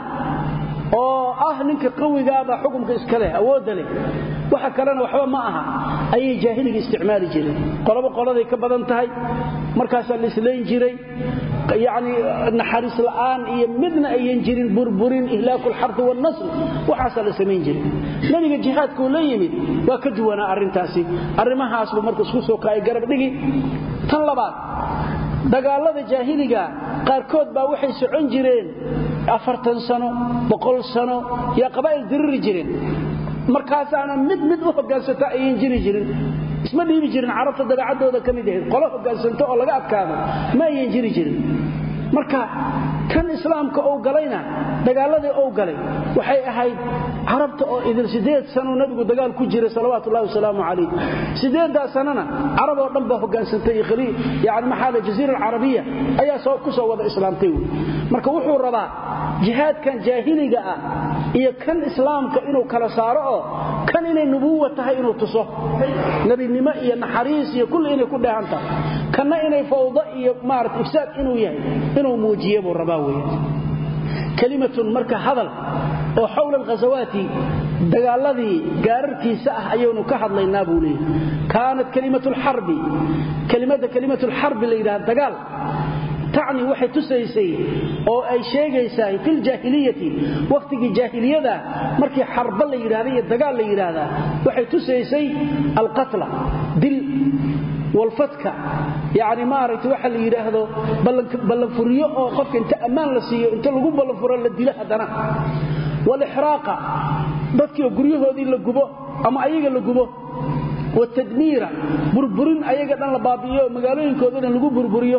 oo ah ninka qawigaabaa xukumka iska leh awoodda leh waxa kalena waxba ma aha ayay jaahiliga isticmaali jireen qolobo qoladay ka badan tahay markaasaa la islayn jiray yani naxariis la'aan iyo midna ayan jirin burburin ihlaaku lxardi waalnasl waxaasaa la samayn jiray nebiga jihaadkuu la yimid waa ka duwanaa arrintaasi arrimahaasbu marka isku soo kaay garab dhigi tan labaad dagaallada jaahiliga qaarkood baa waxay socon jireen afartan sano boqol sano yaa qabaa'il diriri jireen markaasaana mid mid u hogaansata ayan jiri jirin isma dhiibi jirin carabta dabeecaddooda ka mid ahayd qolo hogaansanto oo laga adkaado ma ayan jiri jirin marka kan islaamka ou galayna dagaaladii ou galay waxay ahayd carabta oo idil sideed sanuu nabigu dagaal ku jiray salawaatu ullahi wasalaamu calayh sideeddaa sanana carab oo dhan baa hogaansantay yani maxaa jaziira alcarabiya ayaa soo ku soo wada islaamtay wey marka wuxuu rabaa jihaadkan jaahiliga ah iyo kan islaamka inuu kala saaro oo kan inay nubuwa tahay inuu tuso nebinimo iyo naxariis iyo kulli inay ku dheehan tahay kanna inay fawdo iyo maarata ifsaad inuu yahay inuu muujiye buu rabaa weya kalimatun marka hadal oo xowla alghasawaati dagaaladii gaararkiisa ah ayaynu ka hadlaynaa buu leeyahy kaanat kalimatu lxarbi kelimadda kalimatu lxarbi la yidhaha dagaal tacni waxay tusaysay oo ay sheegaysaa fi ljaahiliyati wakhtigii jaahiliyada markii xarba la yidhahda iyo dagaal la yidhaahdaa waxay tusaysay alqatla dil walfadka yani maaragtay waxa la yidhaahdo ballanfuriyo oo qofka inta ammaan la siiyo inta lagu ballanfuro la dilo haddana walixraaqa dadkiioo guryahoodii la gubo ama ayaga la gubo watadmiira burburin ayaga dhan la baabi'iyo magaalooyinkooda dhan lagu burburiyo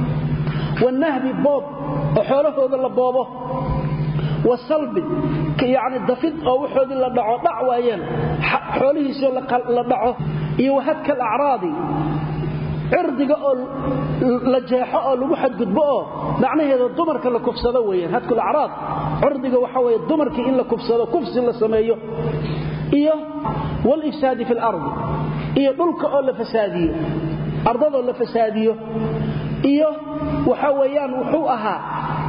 wanahbi boob oo xoolahooda la boobo wasalbi yani dafid oo waxoodii la dhaco dhac waayeen xoolihiisoo la dhaco iyo wahadka alacraadi cirdiga oo la jeexo oo lagu xadgudbo oo macnaheeda dumarka la kufsado weyaan hadkulacraad cirdiga waxa weye dumarkii in la kufsado kufsi la sameeyo iyo walifsaadi fi lardi iyo dhulka oo la fasaadiyo ardadoo la fasaadiyo iyo waxa weeyaan wuxuu ahaa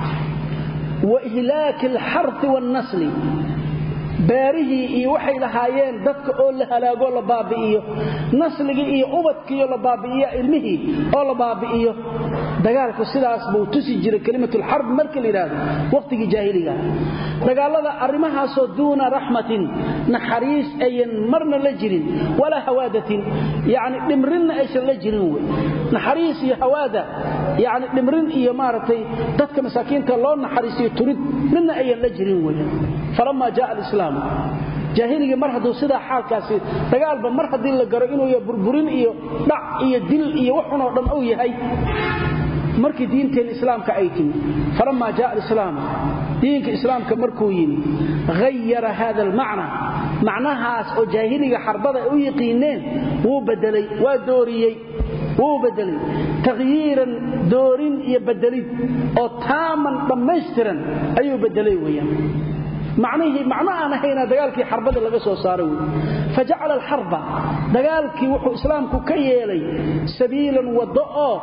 wa ihlaaki alxarfi waalnasli beerihii iyo waxay lahaayeen dadka oo la halaagoo la baabi'iyo nasligii iyo ubadkiiyo la baabi'iyo ilmihii oo la baabi'iyo dagaalku sidaas buu tusi jiray kelimatulxarb marka la yidhaahdo wakhtigii jaahiliga dagaalada arrimahaasoo duuna raxmatin naxariis ayan marna la jirin walaa hawaadatin yacni dhimrinna aysan la jirin wey naxariis iyo hawaada yacni dhimrin iyo maaragtay dadka masaakiinta loo naxariisiyo turid midna ayan la jirin wey falama jaa alislaam jaahiligii mar hadduu sidaa xaalkaasi dagaalba mar haddii la garo inuu yahay burburin iyo dhac iyo dil iyo waxunoo dhan uu yahay markii diinteen islaamka ay timi falamaa jaa alislaam diinka islaamka markuu yimi hayara hada almacna macnahaas oo jaahiliga xarbada ay u yiqiineen wuu bedelay waa dooriyey wuu bedelay takhyiiran doorin iyo bedelid oo taaman dhammaystiran ayuu bedelay weeyaan macnihii macno aan ahayna dagaalkii xarbada laga soo saaray wey fajacala alxarba dagaalkii wuxuu islaamku ka yeelay sabiilan waddo oo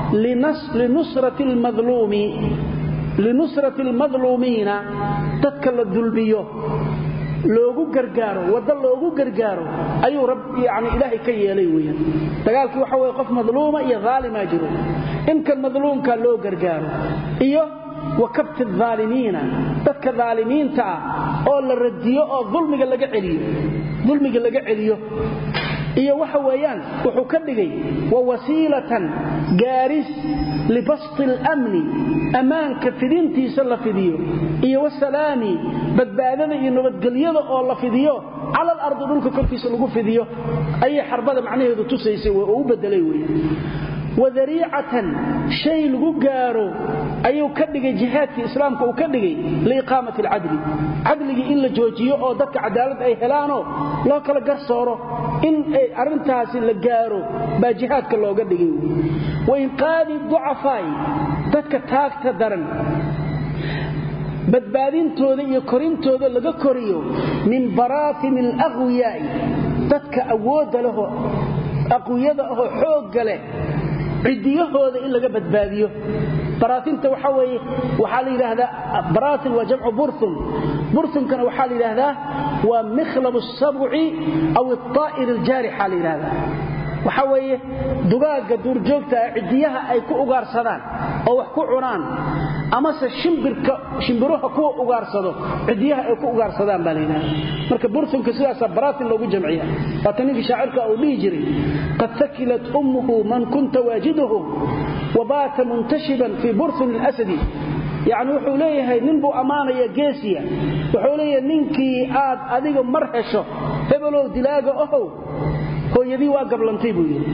linusrati almadluumiina dadka la dulmiyo loogu gargaaro waddo loogu gargaaro ayuu yani ilaahay ka yeelay weyaan dagaalkii waxa weye qof madluuma iyo haalimaa jiro inkan madluumka loo gargaaro iyo wakabti aalimiina dadka aalimiinta ah oo la radiyo oo ulmiga laga celiyo iyo waxa weeyaan wuxuu ka dhigay wa wasiilatan gaaris libasti اlamni ammaanka fidintiisa la fidiyo iyo wasalaami badbaadada iyo nabadgelyada oo la fidiyo cala alardi dhulka korkiisa lagu fidiyo ayay xarbada macnaheedu tusaysay oo u bedelay weya wadariicatan shay lagu gaaro ayuu ka dhigay jihaadkii islaamka uu ka dhigay liiqaamati alcadli cadligii in la joojiyo oo dadka cadaalad ay helaanoo loo kala garsooro in arrintaasi la gaaro baa jihaadka looga dhigay wainqaadi ducafaa'i dadka taagta daran badbaadintooda iyo korintooda laga koriyo min baraatini alaqwiyaa'i dadka awoodda leho aqwiyada ahoo xoogga leh cidiyahooda in laga badbaadiyo baraatinta waxaa weeye waxaa la yidhaahdaa baraatin waa jamcu burhun burhunkana waxaa la yidhaahdaa waa mikhlabu asabci aw alطaa'ir aljaarixa la yidhahdaa waxaa weeye dugaagga duurjoogta ah cidiyaha ay ku ugaarsadaan oo wax ku cunaan amase shimbiruha kuwa ugaarsado cidiyaha ay ku ugaarsadaan baa layidhahda marka burhunka sidaasaa baraatin loogu jamciya waata ninkii shaacirka uu dhihi jiray qad takilat ummuhu man kunta waajiduhu wabaata muntashiban fii burhun اlasadi yacni wuxuu leeyahay nin buu ammaanaya geesiya wuxuu leeyahay ninkii aad adiga mar hesho hebelow dilaaga ohow hooyadii waa gablantay buu yidhi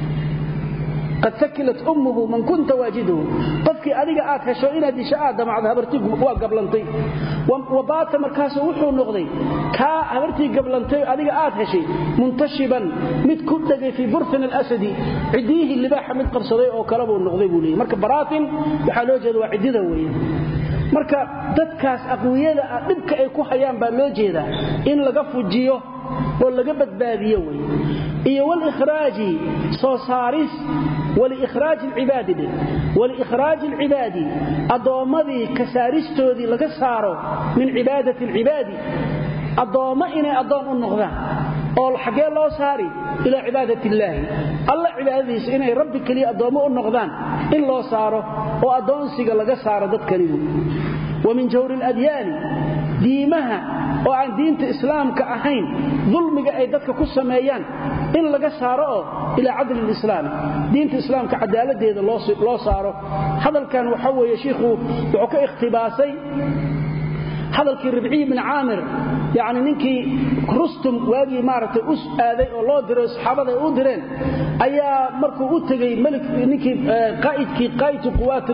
qad sakilat ummuhu man kunta waajiduhu qofkii adiga aad hesho inaad disho aad damacdo habartii waa gablantay wabaata markaasu wuxuu noqday kaa habartii gablantay adiga aad heshay muntashiban mid ku dhegay fii burfin alasadi cidiyihii libaaxa mid qabsaday oo kale buu noqday buu leeyay marka baraatin waxaa loo jeeda waa ciddida weeye marka dadkaas aqwiyada ah dhibka ay ku hayaan baa loo jeedaa in laga fujiyo oo laga badbaadiyo wey iyo wlhraaji soo saaris wliikhraaji alcibaadi dhe waliikhraaji alcibaadi addoommadii ka saaristoodii laga saaro min cibaadati alcibaadi addoommo inay addoon u noqdaan oo xaggee loo saari ilaa cibaadat illaahi alla cibaadadiisa inay rabbi keliya addoommo u noqdaan in loo saaro oo addoonsiga laga saaro dadkanigu wa min jawri aladyaani diimaha oo aan diinta islaamka ahayn dulmiga ay dadka ku sameeyaan in laga saaro oo ilaa cadli lislaami diinta islaamka cadaaladeeda loo saaro hadalkan waxa weeye shiikhu wuxuu ka ikhtibaasay hadalkii ribciy bin caamir yani ninkii rustum waagii maaragtay u aaday oo loo diray saxaabada ay u direen ayaa markuu u tegey ninkii qaa'idkii qaa'idki quwaat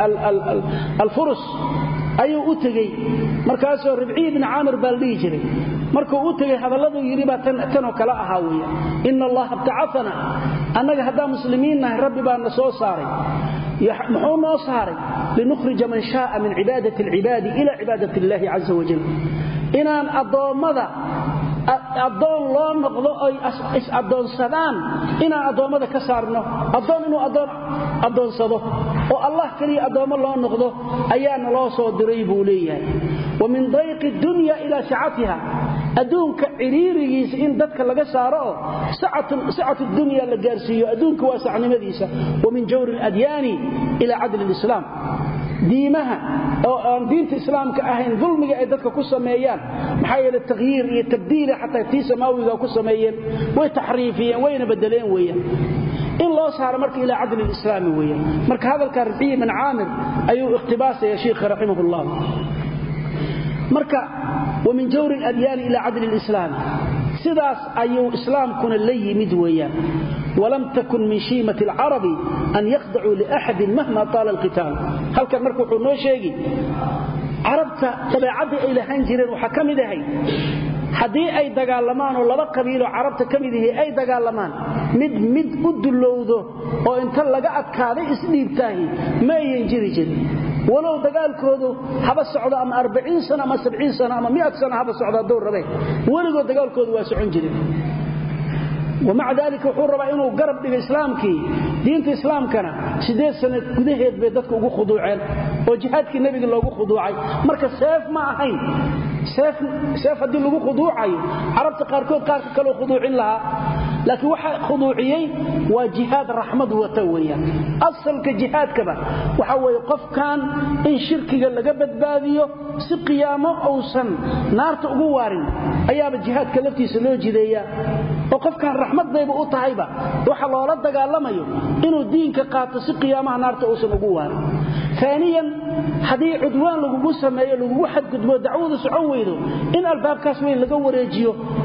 alfurus ayuu u tegey markaasoo ribciy bin caamir baa la dhihi jiray markuu u tegey hadalladuu yidhi baa tanoo kale ahaa weya ina allaha btacafana annaga haddaan muslimiin nahay rabbi baa na soo saaray muxuu noo saaray linukhrija man shaaa min cibaadati alcibaadi ila cibaadat illaahi caza wajal inaan addoommada addoon loo noqdo oy is-addoonsadaan inaan addoommada ka saarno addoon inuu addoon addoonsado oo allah keliya addoommo loo noqdo ayaana loo soo diray buu leeyahay wa min dayqi dunya ilaa sicatiha adduunka ciriirigiisa in dadka laga saaro oo sicatu dunya la gaarsiiyo adduunka waa sacnimadiisa wa min jawri aladyaani ila cadli lislaam diimaha oo aan diinta islaamka ahayn dulmiga ay dadka ku sameeyaan maxaa yeele takhyiir iyo tabdiila xataa tii samaawiga ku sameeyeen way taxriifiyeen wayna bedeleen weeyaan in loo saaro marka ilaa cadli lislaami weeyaan marka hadalka ribciyi bin caamir ayuu ikhtibaasaya sheikha raximahullah marka wa min jawri aladyaani ila cadli lislaami sidaas ayuu islaamkuna la yimid weeyaan walam takun min shiimati alcarabi an yakhdacuu liaxadin mahma taala alqitaal halkan marka wuxuu noo sheegi carabta dabeecaddii ay lahaan jireen waxaa ka mid ahay haddii ay dagaalamaan oo laba qabiiloo carabta ka mid ihi ay dagaalamaan mid mid u dullowdo oo inta laga adkaaday isdhiibtaahi ma ayan jiri jirin walow dagaalkoodu haba socdo ama arbaciin sano ama sabciin sano ama miad sano haba socdo hadduu rabeen weligood dagaalkoodu waa socon jireen wamaca daalika wuxuu rabaa inuu garab dhigo islaamkii diinta islaamkana sideed sana gudaheed bay dadka ugu khuduuceen oo jihaadkii nebiga loogu khuduucay marka seef ma ahayn seef haddii lagu khuduucayo carabta qaarkood qaarka kaleu khuduucin lahaa laakiin waxa khuduuciyey waa jihaad raxmad wata weeyaan asalka jihaadkaba waxa weeye qofkan in shirkiga laga badbaadiyo si qiyaamo uusan naarta ugu waarin ayaaba jihaadka laftiisa loo jideeyaa oo qofkan raxmad bayba u tahayba waxa loola dagaalamayo inuu diinka qaato si qiyaamaha naarta uusan ugu waarin aaniyan haddii cudwaan lagugu sameeyo lagugu xadgudbo dacwadu socon weydo in albaabkaas weyn laga wareejiyo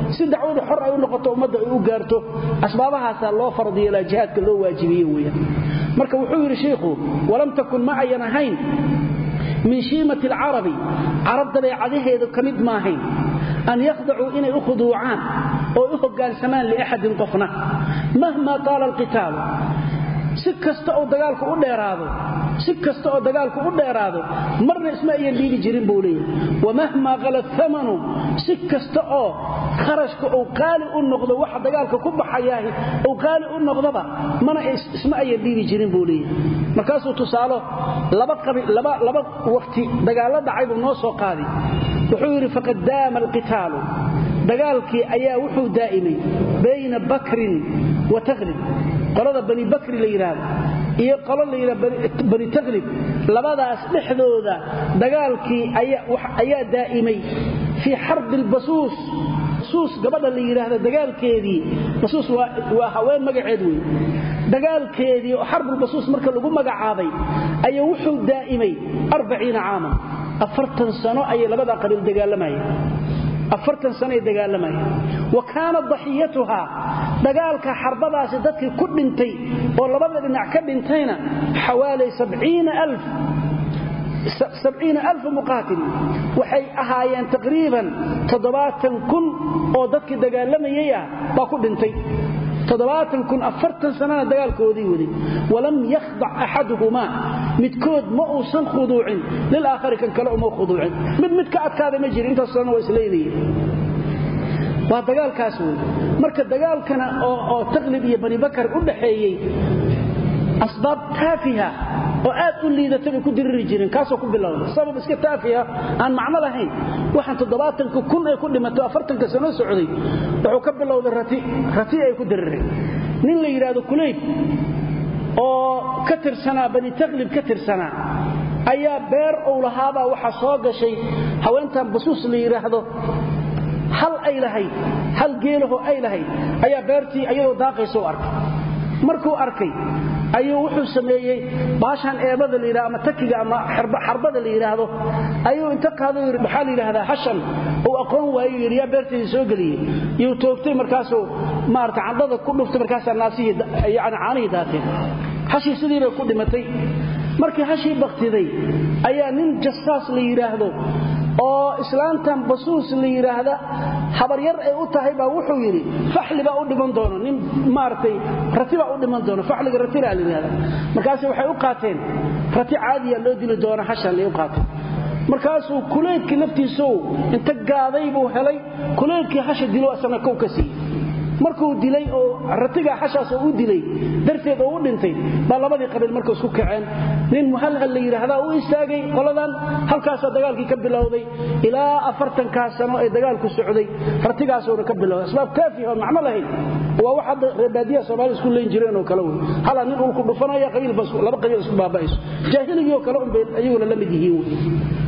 si dacwada xor ay u noqoto ummadda ay u gaarto asbaabahaasaa loo fardiyeelaa jihaadka loo waajibiye weeyaan marka wuxuu yidhi shiikhu walam takun ma ayan ahayn min shiimati alcarabi carab dabeecadaheedu ka mid maahayn an yakhdacuu inay u khuduucaan oo u hoggaansamaan liaxadin qofna mahmaa taala alqitaalu si kasta oo dagaalku u dheeraado si kasta oo dagaalku u dheeraado marna isma ayan dhiibi jirin buu leeyahay wamahmaa qala thamanu si kasta oo kharashka uu qaali u noqdo waxa dagaalka ku baxayaahi uu qaali u noqdoba mana isma ayan dhiibi jirin buu leeyahay markaasuu tusaalo laba laba laba waqti dagaalo dhacay buu noo soo qaaday wuxuu yidhi faqad daama alqitaalu dagaalkii ayaa wuxuu daa'imay bayna bakrin wa taklib qolada bani bakri la yidhaahdo iyo qolo la yidhahdo bani taklib labadaas dhexdooda dagaalkii ayaa daa'imay fii xarbi albasuus basuus gabadha la yidhaahdo dagaalkeedii basuus waa haween magaceed wey dagaalkeedii oo xarbulbasuus marka lagu magacaabay ayaa wuxuu daa'imay arbaciina caaman afartan sano ayay labadaa qabiil dagaalamayeen afartan sanoay dagaalamayeen wa kaanat daxiyatuhaa dagaalka xarbadaasi dadkii ku dhintay oo labada dhinac ka dhintayna xawaalay alfa muqaatil waxay ahaayeen taqriiban toddobaatan kun oo dadkii dagaalamayay ah baa ku dhintay sanana dagaalkoodii waday walam yakhdac axaduhumaa midkood ma uusan khuduucin lilaakhari kan kale uma khuduucin mid mid ka adkaada ma jiri intaas sanana waa isleynayeen waa dagaalkaas wey marka dagaalkana oo taqlib iyo bani bakar u dhaxeeyey asbaab taafiha oo aad u liidata bay ku diriri jireen kaasoo ku bilowda sabab iska taafiha aan macno lahayn waxaan toddobaatanka kun ay ku dhimato afartanka sano socday wuxuu ka bilowday rati rati ay ku dirireen nin la yidhaahdo kulayb oo ka tirsanaa bani taklib ka tirsanaa ayaa beer uu lahaabaa waxaa soo gashay haweentan basuus la yidhaahdo hal ay lahayd hal geelahoo ay lahayd ayaa beertii ayadoo daaqaysa u arkay markuu arkay ayuu wuxuu sameeyey baashaan eebada la yidhahdo ama takiga ama xarbada la yidhaahdo ayuu inta qaado yidhi maxaa la yidhahdaa hashan uu aqoon waayo yidhi yaa beertayda soo geliyey yuu toogtay markaasuu maarata candhada ku dhuftay markaasaa naasihii yani caanihii daateen hashii sidii bay ku dhimatay markii hashii baktiday ayaa nin jasaas la yidhaahdo oo islaantan basuus la yidhaahda habaryar ay u tahay baa wuxuu yidhi faxli baa u dhiman doono nin maaragtay rati baa u dhiman doono faxliga ratilaa la yidhahda markaase waxay u qaateen rati caadiya loo dili doona hashan ay u qaateen markaasuu kuleydkii laftiisow inta gaaday buu helay kuleydkii hasha dilo asana kow ka siiyey markuu dilay oo ratiga xashaas oo u dilay darteed oo u dhintay baa labadii qabiil marka isku kaceen nin muhalhal la yidhaahdaa u istaagay qoladan halkaasaa dagaalkii ka bilowday ilaa afartankaa sano ee dagaalku socday ratigaasuuna ka bilowday asbaab kaafiha oon macno lahayn waa wax hadda reebaadiyaha soomaalida isku leyn jireen oo kale wey halaa nin ulku dhufanaya qabiillaba qabiil isku baaba'ayso jaahiligiioo kale unbay ayaguna la mid yihiin wey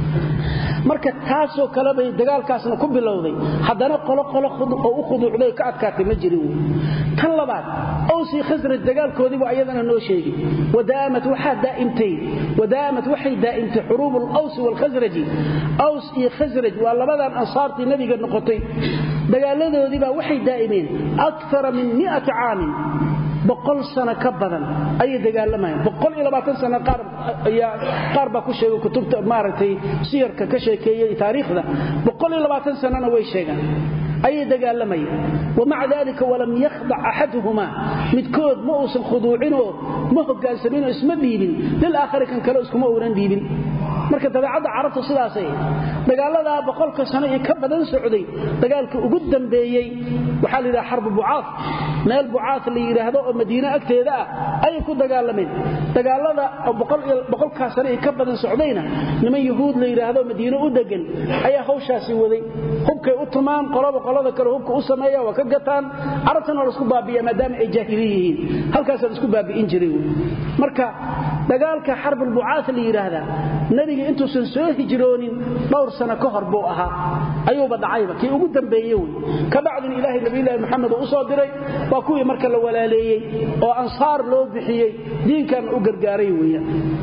marka taasoo kale bay dagaalkaasna ku bilowday haddana qoloqolo oo u khuduucday ka adkaatay ma jirin wy tan labaad owsii khasraj dagaalkoodiibu ayadana noo sheegay wadaamat waxaa daa'imtay wadaamat waxay daa'imtay xuruubu alawsi waalkhasraji aws iyo khasraj waa labadan ansaartii nebiga noqotay dagaaladoodiibaa waxay daa'imeen akara min miati caamin boqol sano ka badan ayay dagaalamayeen boqol iyo labaatan sano qaar ayaa qaar baa ku sheegay kutubta maaragtay siyarka ka sheekeeyey taariikhda boqol iyo labaatan sanona way sheegaan ayay dagaalamayeen wamaca dalika walam yakhdac axaduhumaa midkood ma uusan khuduucinoo ma hogaansaminoo isma dhiibin lilaakhari kan kale iskuma uunan dhiibin marka dabeecadda carabta sidaasay dagaaladaa boqolka sano iyo ka badan socday dagaalka ugu dambeeyey waxaa la yidhaha xarbu bucaaf meel bucaaf la yidhaahdo oo madiine agteeda ah ayay ku dagaalameen dagaalada boqolkaa sano iyo ka badan socdayna niman yuhuud la yidhaahdo madiine u degan ayaa hawshaasi waday hubkay u tumaan qolaba qolada kale hubka u sameeya waa ka gataan carabtana waa laisku baabiya maadaama ay jaahili yihiin halkaasaa laisku baabi'in jiray marka dagaalka xarbulbucaaf la yidhaahdaa nebiga intuusan soo hijroonin dhowr sano ka hor buu ahaa ayuuba dhacayba kii ugu dambeeye wey ka bacdin ilaahay nabiyulaahi maxamed uu u soo diray waa kuwii marka la walaaleeyey oo ansaar loo bixiyey diinkan u gargaaray weeyaan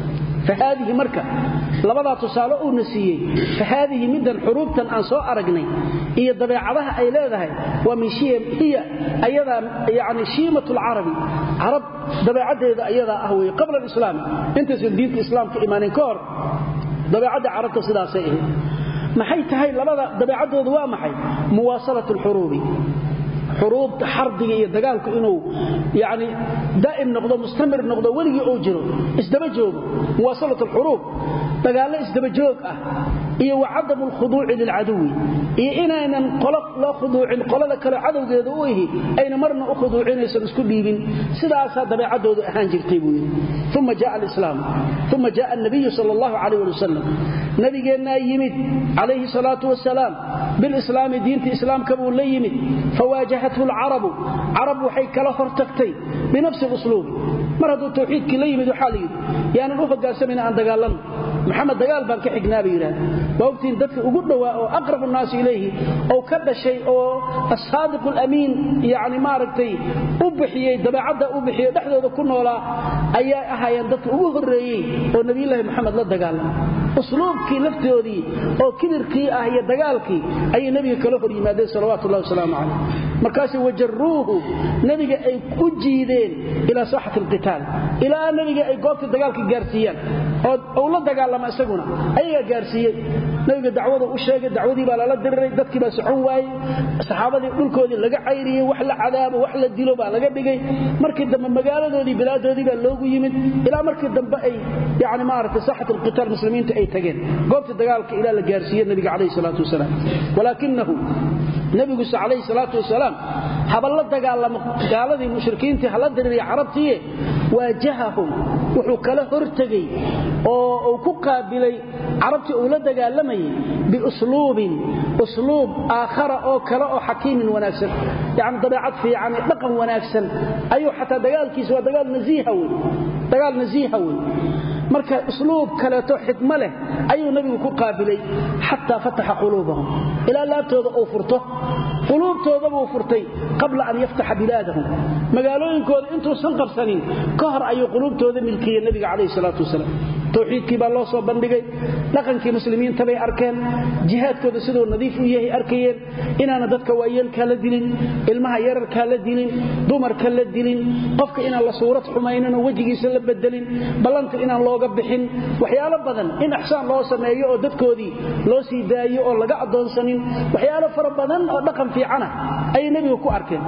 fahaadihi marka labadaa tusaale uuna siiyey fahaadihi middan xuruubtan aan soo aragnay iyo dabeecadaha ay leedahay waa min hiya ayadaa yani shiimat lcarabi carab dabeecaddeeda ayadaa ah weye qabla alislaami intaysan diinta islaamka imaanin ka hor dabeecadda carabta sidaasay ahayd maxay tahay labada dabeecaddoodu waa maxay muwaasalat alxuruubi xuruubta xardiga iyo dagaalku inuu yani daa'im noqdo mustamir noqdo weligii uu jiro isdaba joogo muwaasalat alxuruub dagaallo isdaba joog ah iyo wa cadamu alkhuduuci lilcaduwi iyo inaynan qolo loo khuduucin qolada kale cadowgeeda u ihi ayna marna u khuduucinaysan isku dhiibin sidaasaa dabeecaddoodu ahaan jirtay buu yidhi uma jaa alislaam uma jaa anabiyu sal allahu calayh ali wasalam nabigeennaa yimid calayhi salaatu wasalaam bilislaami diinta islaamka buu la yimid fawaajahathu alcarabu carab waxay kala hortagtay binafsi usluubi mar hadduu tawxiidkii la yimid waxaa la yidhi yaanan u hogaansamayna aan dagaalanno maxamed dagaal baan ka xignaa bay yidhahda waa ogtiin dadka ugu dhowaa oo aqrabu nnaasi ilayhi oo ka dhashay oo asaadiq alamiin yani maaragtay u bixiyey dabeecadda u bixiyo dhexdooda ku noolaa ayaa ahaayeen dadka ugu horreeyey oo nebiyulaahi moxamed la dagaalama usluubkii laftoodii oo kibirkii ah iyo dagaalkii ayay nebiga kala hor yimaadeen salawaatu ullahi wasalaamu calayh markaasay wajaruuhu nebiga ay u jiideen ilaa saaxati alqitaal ilaa nebiga ay goobta dagaalka gaarsiiyaan oo la dagaalama isaguna ayagaa gaarsiiyey nabiga dacwadu u sheegay dacwadii baa lala diriray dadkii baa socon waayey saxaabadii dhulkoodii laga cayriyey wax la cadaabo wax la dilo baa laga dhigay markii dambe magaaladoodii bilaadoodii baa loogu yimid ilaa markii dambe ay yani maaragtay saaxat alqitaal muslimiinta ay tageen goobta dagaalka ilaa la gaarsiiye nabiga calayhi salaatu wasalaam walaakinahu nabiguse calayhi salaatu wasalaam haba la dagaalamo gaaladii mushrikiintii hala diririya carabtiiye waajahahum wuxuu kala hortegey oo uu ku qaabilay carabtii uu la dagaalamayay biusluubin usluub aakhara oo kale oo xakiimin wanaagsan yani dabeecad fiican dhaqan wanaagsan ayuu xataa dagaalkiisa waa dagaal nasiiha wey dagaal nasiiha wey marka usluub kaleeto xikmo leh ayuu nabigu ku qaabilay xataa fataxa quluubahum ilaa laabtooda uu furto quluubtoodabuu furtay qabla an yaftaxa bilaadahum magaalooyinkooda intuusan qabsanin ka hor ayuu quluubtooda milkiyey nabiga calayhi salaatu wasalaam towxiidkii baa loo soo bandhigay dhaqankii muslimiinta bay arkeen jihaadkooda siduu nadiif u yahay arkayeen inaana dadka waayeelkaa la dilin ilmaha yararkaa la dilin dumarka la dilin qofka inaan la suurad xumayninoo wejigiisa la bedelin ballanta inaan looga bixin waxyaalo badan in axsaan loo sameeyo oo dadkoodii loo sii daayo oo laga addoonsanin waxyaalo fara badan oo dhaqan fiicana ayay nebiga ku arkeen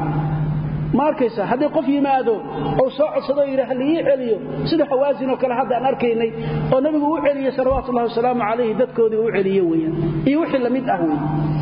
ma arkaysa haddii qof yimaado ou soo codsado o yidhaah liii celiyo sida hawaasin oo kale hadda aan arkaynay oo nebigu u celiyey salawaatullahi wasalaamu calayhi dadkoodii u celiye weyaan iyo wixii lamid ah wey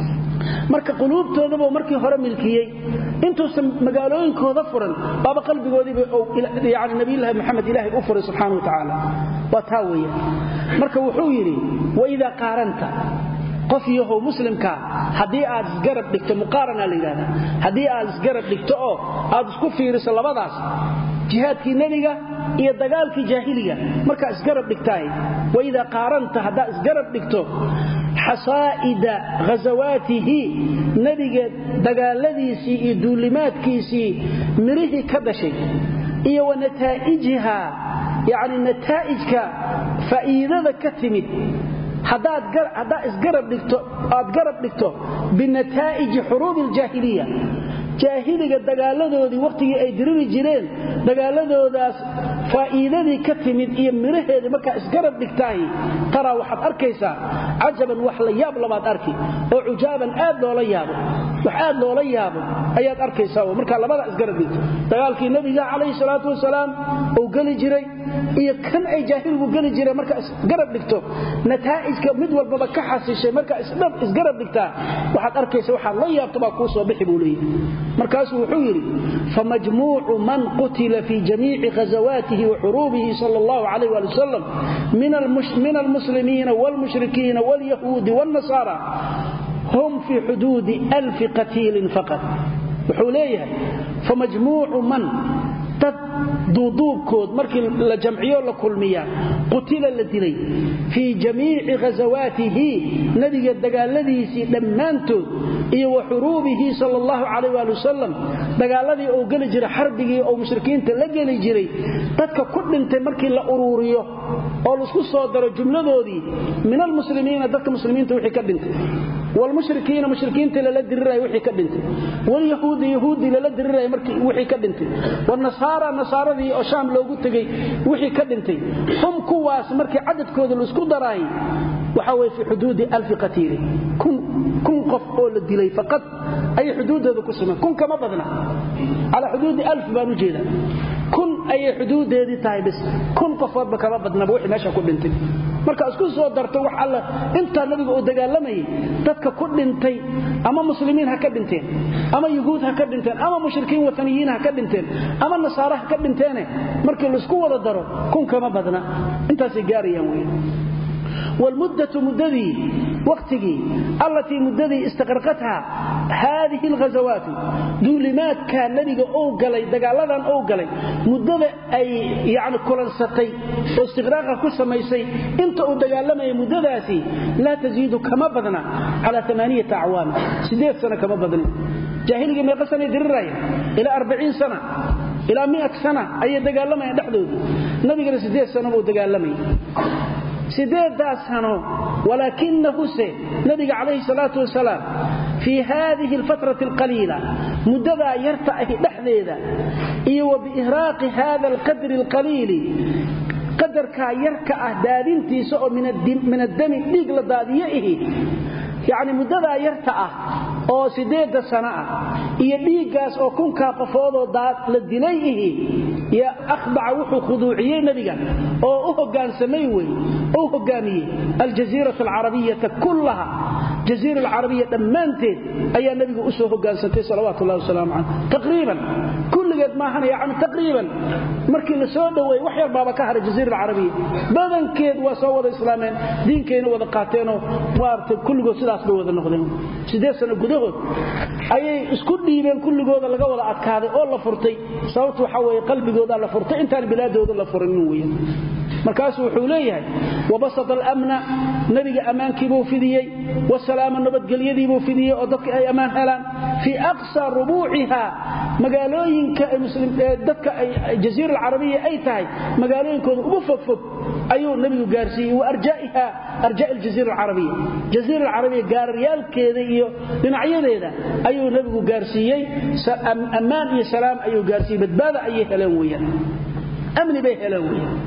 marka quluubtoodabuu markii hore milkiyey intuusan magaalooyinkooda furan baaba qalbigoodiiba yani nabiyulaahi maxamed ilaahay u furay subxaana wa tacaala waa taa weeyaan marka wuxuu yidhi waidaa qaaranta qof yahow muslimkaa haddii aad isgarab dhigto muqaarana la yidhahda haddii aad isgarab dhigto oo aad isku fiiriso labadaas jihaadkii nebiga iyo dagaalkii jaahiliga markaa isgarab dhigtaay waidaa qaaranta haddaad isgarab dhigto xasaa'ida ghasawaatihi nebiga dagaaladiisii iyo duulimaadkiisii mirihii ka dhashay iyo wa nataa'ijiha yacni nataa'ijka faa'iidada ka timid haddaad isgarab dhigto aad garab dhigto binataa'iji xuruubi aljaahiliya jaahiliga dagaaladoodii wakhtigii ay diriri jireen dagaaladoodaas faa'iidadii ka timid iyo miraheedii markaa isgarab dhigtaahi taraa waxaad arkaysaa cajaban wax la yaab labaad arki oo cujaaban aad loola yaabo wax aad loola yaabo ayaad arkaysaa markaa labadaa isgarab dhigto dagaalkii nebiga calayhi salaatu wasalaam uu geli jiray iyo kan ay jaahiligu geli jireen markaa isgarab dhigto nataa'ijka mid walbaba ka xasishay markaa isgarab dhigtaa waxaad arkaysa waxaad la yaabto baa kuu soo bixi buu leeyahy markaasuu wuxuu yidhi famajmuucu man qutila fii jamiici ghazawaatihi wa xuruubihi sal allahu calayh waali wasalam min almuslimiina waalmushrikiina waalyahuudi waalnasaara hum fii xuduudi alfi qatiilin faqad wuxuu leeyahay famajmuucu man dad duuduubkood markii la jamciyo la kulmiya qutila la dilay fii jamiici ghasawaatihi nabiga dagaaladiisii dhammaantood iyo wa xuruubihi sal allahu calayh waali wasalam dagaaladii uu geli jiray xarbigii oo mushrikiinta la geli jiray dadka ku dhintay markii la uruuriyo oo laisku soo daro jumladoodii min almuslimiina dadka muslimiinta wixii ka dhintay wlmushrikiina mushrikiinta lala diriraya wixii ka dhintay walyahuudi yahuudi lala diriraya markii wixii ka dhintay wanasaara nasaaradii oo shaam loogu tegey wixii ka dhintay hum kuwaas markii cadadkooda laisku daraay waxa weye fii xuduudi alfi qatiili kun qof oo la dilay faqad ayay xuduuddooda ku sameen kun kama badna calaa xuduudi alf baan u jeeda kun ayay xuduudeedii tahay bis kun qofoodba kama badnaba wixii meesha ku dhintay marka isku soo darto wax alla intaa nabiga uu dagaalamayay dadka ku dhintay ama muslimiin ha ka dhinteen ama yuhuud ha ka dhinteen ama mushrikiin wataniyiin ha ka dhinteen ama nasaare ha ka dhinteene markii laisku wada daro kun kama badna intaasay gaarayaan wey wlmuddatu muddadii wakhtigii allatii muddadii istaqraqatha haadihi alghasawaatu duulimaadkaa nebiga ou galay dagaaladan ou galay muddada ay yani kulansatay oo istiqraaqa ku samaysay inta uu dagaalamayay muddadaasi laa tasiidu kama badna cala amaaniyata acwaam sideed sano kama badnin jaahiliga meeqa sanay diriraya ilaa arbaciin sana ilaa miat sana ayay dagaalamayaan dhexdooda nabigana sideed sano buu dagaalamayay sideedaas sano walaakinahuse nabiga calayhi salaatu wasalaam fii haadihi alfatrati alqaliila muddadaa yarta ahi dhexdeeda iyo wa biihraaqi hada alqadri alqaliili qadarkaa yarka ah daadintiisa oo min addami dhiig la daadiyo ihi yacni muddadaa yarta ah oo sideedda sano ah iyo dhiiggaas oo kunkaa qofoodoo la dilay ihi yo akhbaca wuxuu khuduuciyey nebiga oo u hoggaansamay wey u hoggaamiyey aljaziirata alcarabiyata kullaha jaziira alcarabiya dhammaanteed ayaa nebigu u soo hoggaansantay salawaatu ullahi wasalaamu caleyh taqriiban kulligeed maahana yacni taqriiban markii la soo dhoweeyey wax yar baaba ka haray jaziira alcarabiya badankeed waa soo wada islaameen diinkayna wada qaateenoo maaragtay kulligood sidaas bay wada noqdeen sideed sano gudahood ayay isku dhiibeen kulligooda laga wada adkaaday oo la furtay sababtu waxaa weeye qalbigoodaa la furtay intaan bilaadooda la furinin weyan markaasuu wuxuu leeyahay wabasata alamna nebiga ammaankiibuu fidiyey wasalaama nabadgelyadiibuu fidiyey oo dadka ay ammaan helaan fii aqsa rubuuciha magaalooyinka dadka jaziira alcarabiya ay tahay magaalooyinkooda ugu fogfog ayuu nebigu gaarsiiyey wa arjaiha arjaa aljaziira alcarabiya jaziira alcarabiya gaararyaalkeeda iyo dhinacyadeeda ayuu nebigu gaarsiiyey ammaan iyo salaam ayuu gaarsiiyey badbaada ayay heleen weyaan amni bay heleen weyaan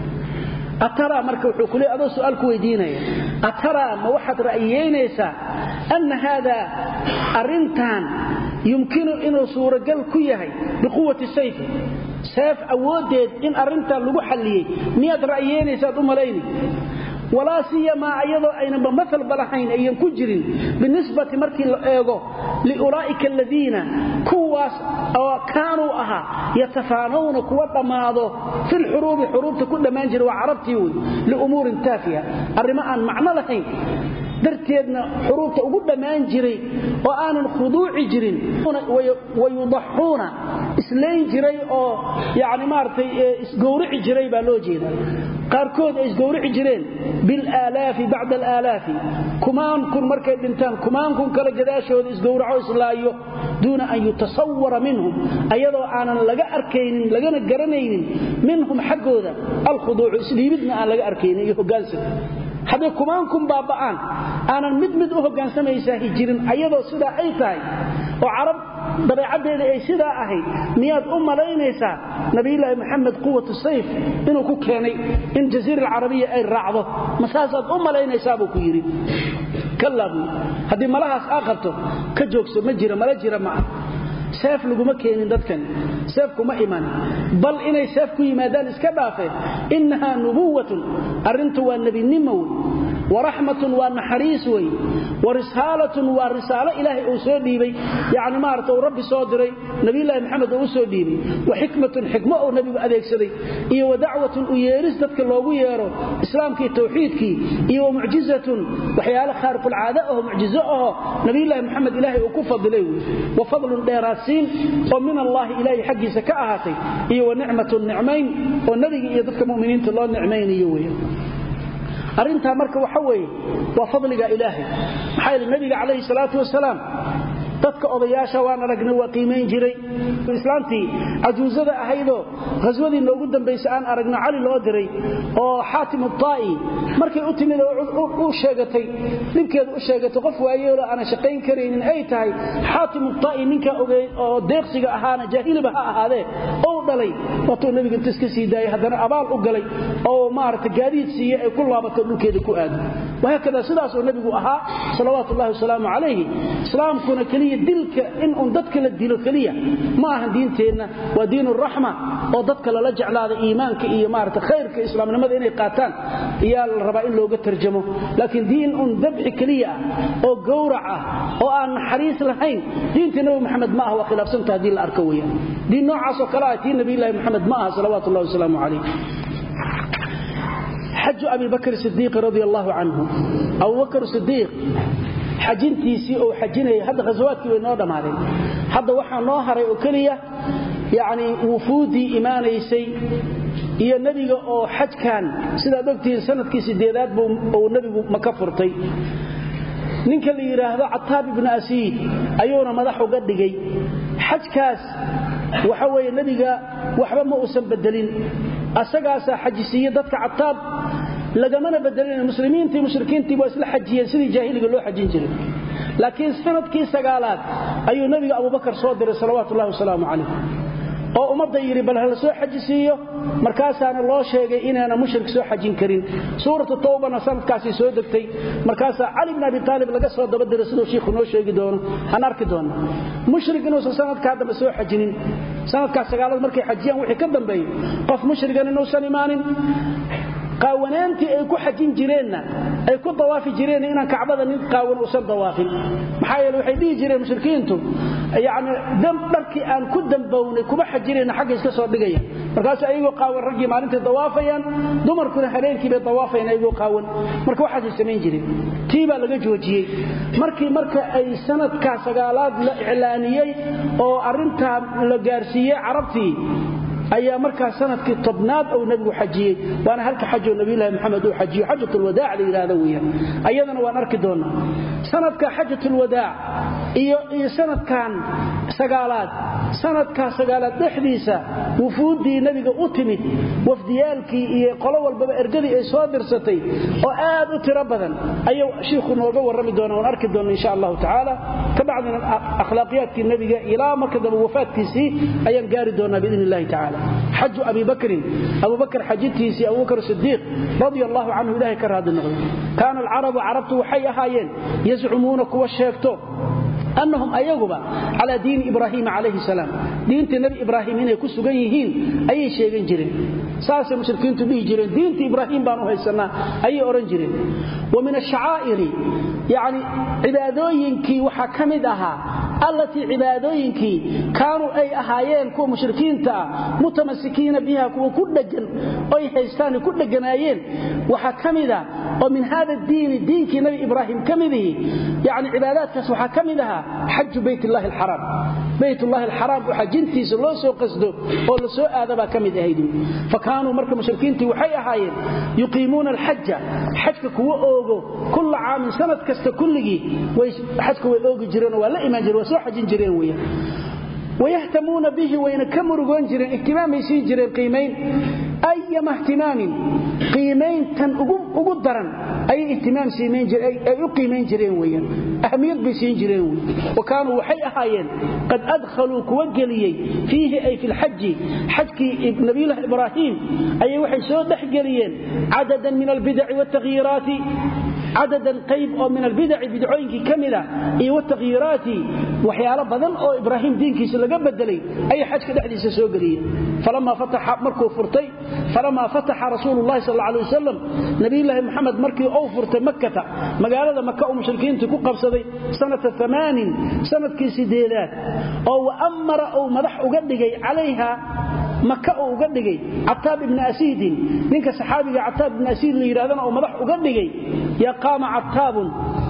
ataraa marka wuxuu ku leey adoo su'aal ku weydiinaya ataraa ma waxaad ra'yiyeynaysaa anna haadaa arrintan yumkinu inuu suuragal ku yahay biquwati sayfi seef awooddeed in arrintan lagu xalliyey miyaad ra'yiyeynaysaad u malayni walaa siyamaa ayadoo aynanba maalba lahayn ayan ku jirin binisbati markii la eego liulaa'ika aladiina kuwaas oo kaanuu ahaa yatafaanawna kuwa dhammaado filxuruubi xuruubta ku dhammaan jira waa carabtii wey liumuurin taafiha arrimo aan macno lahayn darteedna xuruubta ugu dhammaan jiray oo aanan khuduuci jirin wayudaxuuna islayn jiray oo yani maaragtay isgowrici jiray baa loo jeeda qaarkood ay isgowrici jireen bilaalaafi bacda alaalaafi kumaan kun markay dhintaan kumaan kun kale gadaashooda isgowraco islaayo duuna an yutasawara minhum ayadoo aanan laga arkaynin lagana garanaynin minhum xaggooda alkhuduucu isdhiibidna aan laga arkaynin iyo hogaansan hadday kumaan kun baaba'aan aanan mid mid u hoggaansamaysaa hijirin ayadoo sidaa ay tahay oo carab dabeecaddeeda ay sidaa ahayd miyaad u malaynaysaa nabiyulaahi maxamed quwatu sayf inuu ku keenay in jaziira alcarabiya ay raacdo ma saasaad u malaynaysaa buu ku yidhi kallaa buu haddii malahaas aa qabto ka joogso ma jira mala jira ma ah seef laguma keenin dadkan seef kuma iman bal inay seef ku yimaadaan iska dhaafeen innahaa nubuwatun arrintu waa nebinimo wey waraxmatun waa naxariis wey warisaalatun waa risaalo ilaahay uu soo dhiibay yani maarata uu rabbi soo diray nabiyulaahi maxamed uu u soo dhiibay wa xikmatun xikmo uu nebigu adeegsaday iyo wa dacwatun u yeeris dadka loogu yeero islaamkii tawxiidkii iyo wa mucjizatun waxyaale khaariqulcaada aho mucjizo aho nabiyulaahi maxamed ilaahay uu ku fadilay wey wa fadlun dheeraadsiin oo min allaahi ilaahay xaggiisa ka ahaatay iyo wa nicmatun nicmayn oo nebiga iyo dadka muminiinta loo nicmaynayo wey arrintaa marka waxa weeye waa fadliga ilaahay maxaa yeele nebiga calayhi salaatu wasalaam dadka odayaasha waan aragnay waa qiimayn jiray islaantii cajuusada ahaydoo ghaswadii noogu dambaysa aan aragno cali loo diray oo xaatim utaa'i markay u timid oo u sheegatay dhibkeeda u sheegatay qof waayeelo aanan shaqayn karaynin ay tahay xaatim utaa'i ninkaa ogey oo deeqsiga ahaana jaahiliba ha ahaadee ou dhalay waatuu nebiga inta iska sii daayay haddana abaal u galay oo maarata gaadiid siiye ay ku laabato dhulkeeda ku aado wahaakada sidaasuu nebigu ahaa salawaatu ullahi wasalaamu calayhi islaamkuna keliya dilka in uun dadka la dilo keliya ma ahan diinteenna waa diin raxma oo dadka lala jeclaada iimaanka iyo maarata khayrka islaamnimada inay qaataan ayaa la rabaa in looga tarjamo laakiin diin uun dabxi keliya ah oo gowrac ah oo aan naxariis lahayn diintii nabi maxamed ma aha waa khilaafsanta haddii la arko weyaan diin noocaasoo kale ah tii nabiylahi maxamed ma aha salawaatu ullahi wasalaamu calayh xaju abi bakr sidiiq radi allaahu canhu abubakr sidiiq xajintiisii ou xajinayay hadda khasawaadkii way noo dhammaadeen hadda waxaa noo haray oo keliya yacni wufuuddii imaanaysay iyo nebiga oo xajkan sidaad ogtihiin sanadkii sideedaad buu nebigu maka furtay ninka la yidhaahdo cataab ibnu asiid ayuuna madax uga dhigay xajkaas waxa weeye nebiga waxba ma uusan bedelin asagaasaa xajisiiye dadka cataab lagamana bedelin muslimiintii mushrikiintii waa isla xajiyeen sidii jaahiliga loo xajin jiray laakiin sanadkii sagaalaad ayuu nebiga abubakar soo diray salawaatu ullahi wasalaamu calayh oo ummadda yidhi bal hala soo xaji siiyo markaasaana loo sheegay inaana mushrik soo xajin karin suuratu tawbana sanadkaasii soo degtay markaasaa cali bn abi aalib laga soo dabadiray siduu shiikhu noo sheegi doono aan arki doona mushrik inuusan sanadkaa dambe soo xajinin sanadkaas sagaalad markay xajiyaan wixii ka dambeeyey qof mushrigan inuusan imaanin qaawanaantii ay ku xajin jireenna ay ku dawaafi jireen inaan kacbada nin qaawan uusan dawaafin maxaa yeele waxay dhihi jireen mushrikiintu yacni dharkii aan ku dambownay kuma xajinayna xagga iska soo dhigaya markaasu ayagoo qaawan raggii maalintay dawaafayaan dumarkuna habeenkii bay dawaafayaan ayagoo qaawan marka waxaasay samayn jireen tii baa laga joojiyey markii marka ay sanadkaa sagaalaad la iclaaniyey oo arrintaa la gaarsiiyey carabtii ayaa markaa sanadkii tobnaad uu nabigu xajiyey waana halka xajoo nabiylahi maxamed uu xajiyo xajatulwadaac la yidhaahdo weyaan ayadana waan arki doonnaa sanadka xajatulwadaac iyo sanadkan sagaalaad sanadkaa sagaalaad dhexdiisa wufuuddii nebiga u timid wafdiyaalkii iyo qolo walbaba ergadii ay soo dirsatay oo aad u tiro badan ayuu shiikhu nooga warrami doona waan arki doonna insha allahu tacaala ka bacdina akhlaaqiyaadkii nebiga ilaa marka dambe wafaadkiisii ayaan gaari doonaa biidn illahi tacala xaju abi bakrin abubakr xajintiisii abubakr sidiiq radia allahu canhu ilahay ka raadi noqday kaana alcarabu carabtu waxay ahaayeen yazcumuuna kuwa sheegto annahum ayaguba calaa diini ibraahiima calayhi salaam diintii nebi ibraahim inay ku sugan yihiin ayay sheegan jireen saasay mushrikiintu dhihi jireen diintii ibraahim baan u haysannaa ayay odhan jireen wa min ashacaa'iri yacni cibaadooyinkii waxaa ka mid ahaa allatii cibaadooyinkii kaanuu ay ahaayeen kuwa mushrikiinta ah mutamasikiina biha kuwa ku dhegan oy haystaanay ku dheganaayeen waxaa ka mida oo min hada diini diinkii nebi ibraahim ka midihi yani cibaadaadkaas waxaa ka mid ahaa xaju bayt llahi alxaraam baytullahi alxaraam oo xajintiisa loo soo qasdo oo la soo aada baa ka mid ahayd fa kaanuu marka mushrikiintii waxay ahaayeen yuqiimuuna alxaja xajka kuwa oogo kulla caamin sanad kasta kulligii xajka way oogi jireenoo waa la imaan jireen waa soo xajin jireen weeyaan wayahtamuuna bihi wayna ka murugoon jireen ihtimaamay siin jireen qiimayn ayama ihtimaamin qiimayntan ugu daran ayay ihtimaam ay u qiimayn jireen weyaan ahmiyad bay siin jireen wey wa kaanuu waxay ahaayeen qad adkhaluu kuwa geliyey fiihi ay fi lxaji xajkii nabiyullahi ibraahiim ayay waxay soo dhexgeliyeen cadadan min albidaci watakhyiiraati cadadan qayb oo min albidaci bidcooyinkii ka mida iyo watakhyiiraati waxyaalo badan oo ibraahim diinkiisa laga bedelay ayay xajka dhexdiisa soo geliyeen falamaa fataxa markuu furtay falamaa fataxa rasuulu llahi sal alla alay wasalam nabiyulaahi moxamed markii uu furtay makkata magaalada maka uu mushrikiintii ku qabsaday sanata amaanin sanadkii sideedaad oo waamara uu madax uga dhigay calayha maka uu uga dhigay cataab ibni asiidin ninka saxaabiga cataab ibni asiid la yidhahdana uu madax uga dhigay yaa qaama cataabun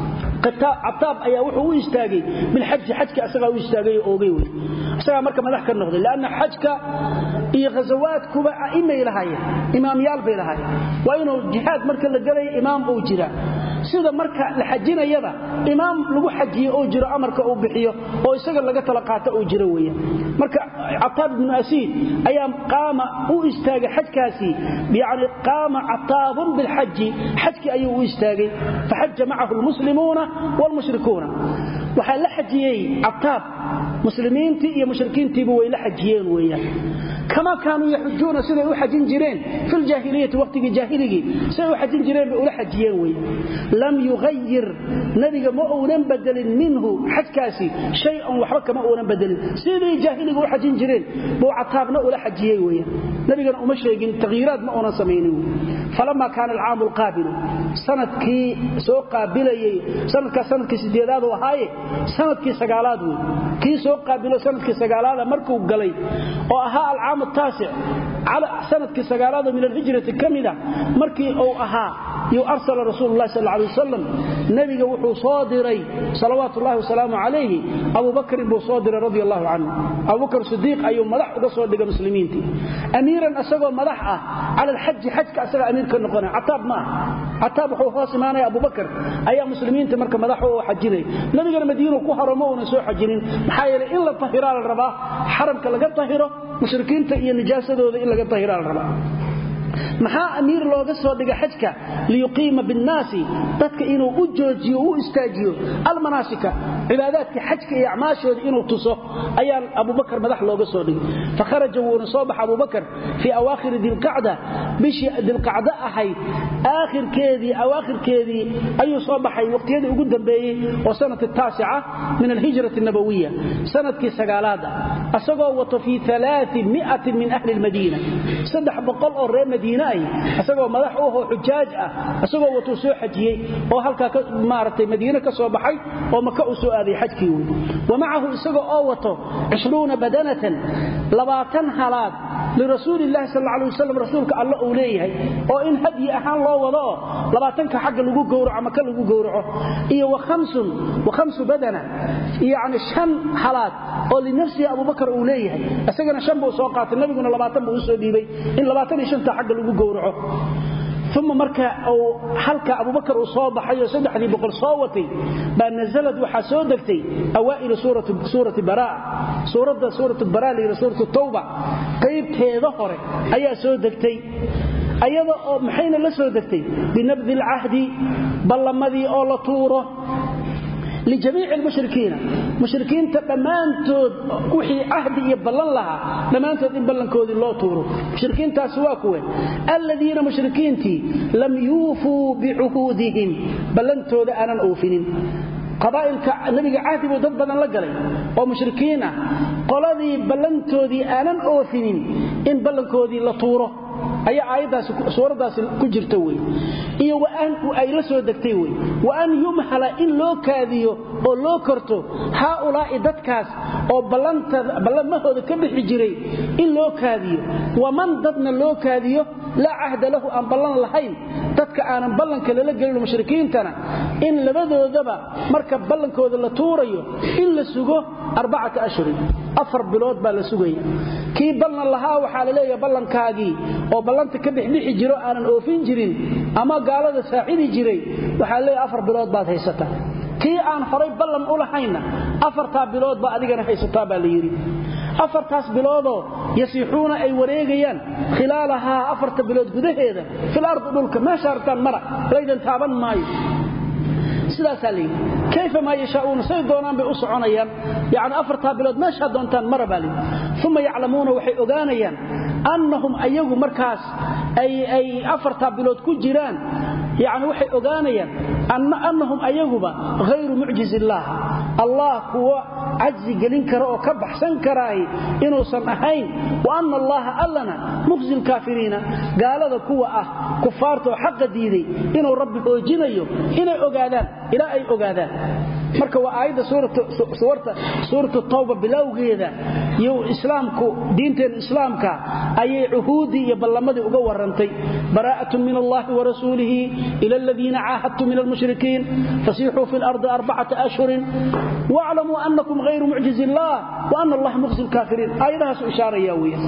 cataab ayaa wuxuu u istaagay bilxaji xajka asagaa u istaagay oo oogay wey isagaa marka madax ka noqday lanna xajka iyo khasawaadkuba a'imay lahaayeen imaamyaal bay lahaayeen waa inuu jihaad marka la gelaya imaam uu jira sida marka la xajinayaba imaam lagu xajiyo oo jiro amarka uu bixiyo oo isaga laga tala qaata uu jiro weya marka cataab ibnu asiid ayaa qaama u istaagay xajkaasi yani qaama cataabun bilxaji xajkii ayuu u istaagay faxaja macahu lmuslimuuna wlmushrikuuna waxaa la xajiyey cataab muslimiintii iyo mushrikiintiiba way la xajiyeen weeyaan kama kaanuu yaxujuuna siday u xajin jireen filjaahiliyati waqtigii jaahiligii siday u xajin jireen bay ula xajiyeen wey lam yughayir nabiga ma uunan bedelin minhu xajkaasi shay-an waxba kama uunan bedelin sidii jaahiliga u xajin jireen buu cataabna ula xajiyey weya nabigana uma sheegin takhyiiraad ma uunan samaynin falama kaana alcaamu alqaabilu sanadkii soo qaabilayey sanadkaas sanadkii sideedaad u ahaaye sanadkii sagaalaad wey kii soo qaabilo sanadkii sagaalaada markuu galay oo ahaa alcaam taasic sanadkii sagaalaadoo min alhijrati ka mida markii uu ahaa yu arsala rasuulu lahi sal lay wasalam nebiga wuxuu soo diray salawaatu ullahi wasalaamu calayhi abubakrin buu soo diray radi allahu canhu abubakr sidiiq ayuu madax uga soo dhigay muslimiintii amiiran isagoo madax ah cala alxaji xajka asaga amiir ka noqonaya cataab ma ah cataab wuxuu hoos imaanaya abubakar ayaa muslimiinta marka madax u xajinaya nabigana madiinu ku haro ma uunan soo xajinin maxaa yeeley in la tahiraa la rabaa xaramka laga tahiro mushrikiinta iyo nijaasadooda in laga tahiraa la rabaa maxaa amiir looga soo dhiga xajka liyuqiima binnaasi dadka inuu u joojiyo u istaajiyo almanaasika cibaadaadka xajka iyo acmaashooda inuu tuso ayaa abubakar madax looga soo dhigay fakharaja wuuna soo baxa abubakar fii awaakhiri dilqacda bishii dilqacdo ahayd aakhirkeedii awaakhirkeedii ayuu soo baxay waqtiyadii ugu dambeeyey oo sanadki taasica min alhijrati nabawiya sanadkii sagaalaad ah asagoo wato fii aaai min ahli lmadiina saddex boqol oo reer madiine ay isagoo madax u ahoo xujaaj ah isagoo watuu soo xajiyey oo halkaa maaragtay madiine ka soo baxay oo maka uu soo aaday xajkii wey wa macahu isagoo oo wato cishruuna badanatan labaatan halaad lirasuuli illahi sal alla alay wasalam rasuulka alle uu leeyahay oo in hadyi ahaan loo wado oo labaatanka xagga lagu gowraco maka lagu gowraco iyo wa khamsu badana yacni shan halaad oo linafsihi abubakar uu leeyahay isagana shan buu soo qaatay nabiguna labaatan buu usoo dhiibay in labaatan iyo shanta xagga lagu gowraco uma marka uu halka abubakar uu soo baxay oo saddexdii boqol soo watay baa nasalad waxaa soo degtay awaa'ilu suurati baraa suuradda suuratu baraa la yidhi suuratu tawba qaybteeda hore ayaa soo degtay ayada oo maxayna la soo degtay binabdi alcahdi ballamadii oo la tuuro lijamiici lmushrikiina mushrikiinta dhammaantood wixii cahdi iyo ballan lahaa dhammaantood in ballankoodii loo tuuro mushrikiintaasi waa kuwe alladiina mushrikiintii lam yuufuu bicuhuudihim ballantooda aanan oofinin qabaa'ilka nabiga cahdi buu dad badan la galay oo mushrikiin ah qoladii ballantoodii aanan oofinin in ballankoodii la tuuro ayaa aayaddaasi suuraddaasi ku jirta wey iyo ay la soo degtay wey wa an yumhala in loo kaadiyo oo loo korto haaulaa'i dadkaas oo ballamahooda ka bixi jiray in loo kaadiyo waman dadna loo kaadiyo laa cahda lahu aan ballan lahayn dadka aanan ballanka lala gelin mushrikiintana in labadoodaba marka ballankooda la tuurayo in la sugo arbacata ashhurin afar bilood baa la sugaya kii ballan lahaa waxaa la leeyaha ballankaagii oo ballanta ka dhixdhixi jiro aanan oofin jirin ama gaalada saacidi jiray waxaa leeyahay afar bilood baad haysataa kii aan horay ballan u lahaynna afartaa bilood baa adigana haysataa baa la yidhi afartaas biloodoo yasiixuuna ay wareegayaan khilaalahaa afarta bilood gudaheeda fil ardi dhulka meesha artaan mara laydan taaban maayo sidaasaa layidhi kayfa maa yashaauuna say doonaan bay u soconayaan yani afartaa bilood meeshaa doontaan mara baa layidhi uma yaclamuuna waxay ogaanayaan annahum ayagu markaas ay afartaa bilood ku jiraan yani waxay ogaanayaan annahum ayaguba hayru mucjiz illaah allah kuwa cajzi gelin kara oo ka baxsan karaahi inuusan ahayn wa anna allaha allana muqsi lkaafiriina gaalada kuwa ah kufaarta oo xaqa diiday inuu rabbi hoojinayo inay ogaadaan ilaa ay ogaadaan marka waa aayadda suuratu tawba bilowgeeda iyo islaamku diinteena islaamka ayay cuhuudii iyo ballamadii uga warantay baraa'atun min allahi wa rasuulihi ila aladiina caahadtum min almushrikiin fasiixuu fi lardi arbacata ashhurin waclamuu annakum hayru mucjizi illah wa ana allaha muqsi lkaafiriin aayadahaasu ishaaraya weya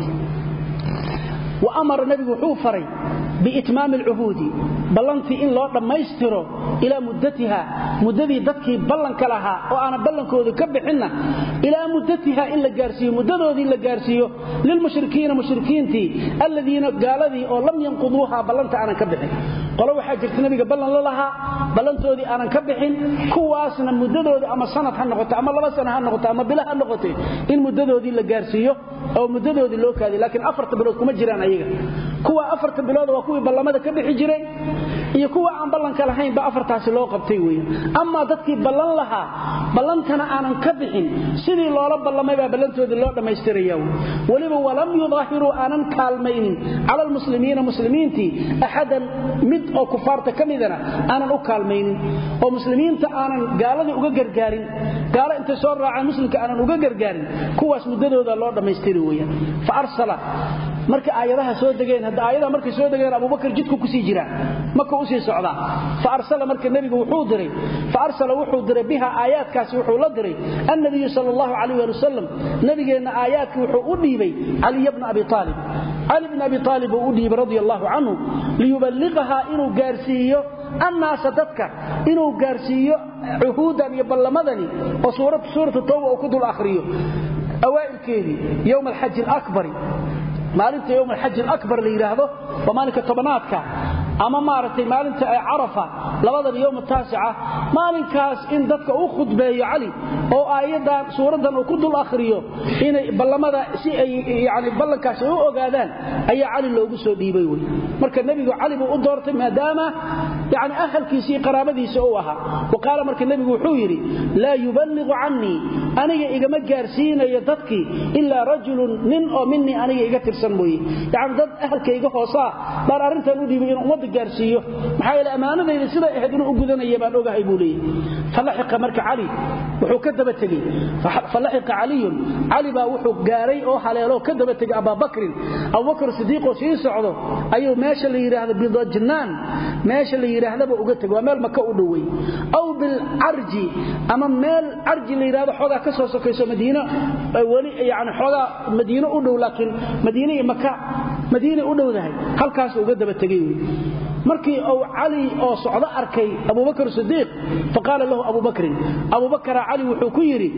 wa amara nebigu wuxuu faray biitmaami alcuhuudi ballantii in loo dhammaystiro ilaa muddatiha muddadii dadkii ballanka lahaa oo aanan ballankoodu ka bixinna ilaa muddatiha in la gaarsiiyo muddadoodii la gaarsiiyo lilmushrikiina mushrikiintii alladiina gaaladii oo lam yanquduuha ballanta aanan ka bixin qolo waxaa jirta nabiga ballan la lahaa ballantoodii aanan ka bixin kuwaasna muddadoodii ama sanad ha noqoto ama laba sana ha noqoto ama bila ha noqote in muddadoodii la gaarsiiyo oo muddadoodii loo kaadiy laakiin afarta bilood kuma jiraan ayaga kuwa afarta bilood waa kuwii ballamada ka bixi jiray iyo kuwa aan ballanka lahaynba afartaasi loo qabtay weya amaa dadkii ballan lahaa ballantana aanan ka bixin sidii loola ballamay baa ballantoodii loo dhammaystiraya weliba walam yudaahiruu aanan kaalmaynin cala almuslimiina muslimiintii axadan mid oo kufaarta ka midana aanan u kaalmaynin oo muslimiinta aanan gaaladii uga gargaarin gaalo intay soo raacaan muslimka aanan uga gargaarin kuwaas muddadooda loo dhammaystiri weya fa arsala marka aayadaha soo degeen hadda aayadaha markay soo degeen abubakar jidku kusii jiraa maka usii socdaa fa arsala marka nebigu wuxuu diray fa arsala wuxuu diray biha aayaadkaasi wuxuu la diray annabiyu sal allahu calayh ali wasalam nabigeenna aayaadkii wuxuu u dhiibay caliya bna abi aalib cali bn abi aalib uu u dhiibay radi allahu canhu liyuballiqahaa inuu gaarsiiyo annaasa dadka inuu gaarsiiyo cuhuudan iyo ballamadani oo suuratu tawba uu ku dul akhriyo awaa'ilkeedii yowma alxaji alakbari maalinta yowm alxaji alabar la yidhaahdo waa maalinka tobanaadka ama maaragtay maalinta carafa labadaba yowm taasica maalinkaas in dadka u khudbeeyo cali oo aayadan suuraddan uu ku dul akhriyo inay ballamada si ay yani ballankaas ay u ogaadaan ayaa cali loogu soo dhiibay wey marka nebigu cali buu u doortay maadaama yani ahalkiisii qaraabadiisa uu ahaa wa qaala marka nebigu wuxuu yidhi laa yuballiqu cannii aniga igama gaarsiinayo dadkii ilaa rajulun nin oo minii aniga iga tirsan mooye yani dad ahalkayga hoosaa baan arrintan u dhiibay inuu ummadda gaarsiiyo maxaa yeele ammaanadayda siday ahayd inuu u gudanaya baan ogahay buu leeyahy falaxiqa marka cali wuxuu ka daba tegey falaxiqa caliyun cali baa wuxuu gaaray oo haleeloo ka daba tegay abaabakrin abubakr sidiiqoo sii socdo ayuu meesha la yidhaahdo bidajnaan meesha la yidhaahdaba uga tegay waa meel maka u dhowey aw bilcarji ama meel carji la yidhahdo xoogaa ka soo sokayso madiino weli yani xoogaa madiino u dhow laakiin madiine iyo maka madiinay u dhowdahay halkaas uga daba tegay wey markii uu cali oo socdo arkay abubakr sidiiq faqaala lahu abu bakrin abubakra cali wuxuu ku yidhi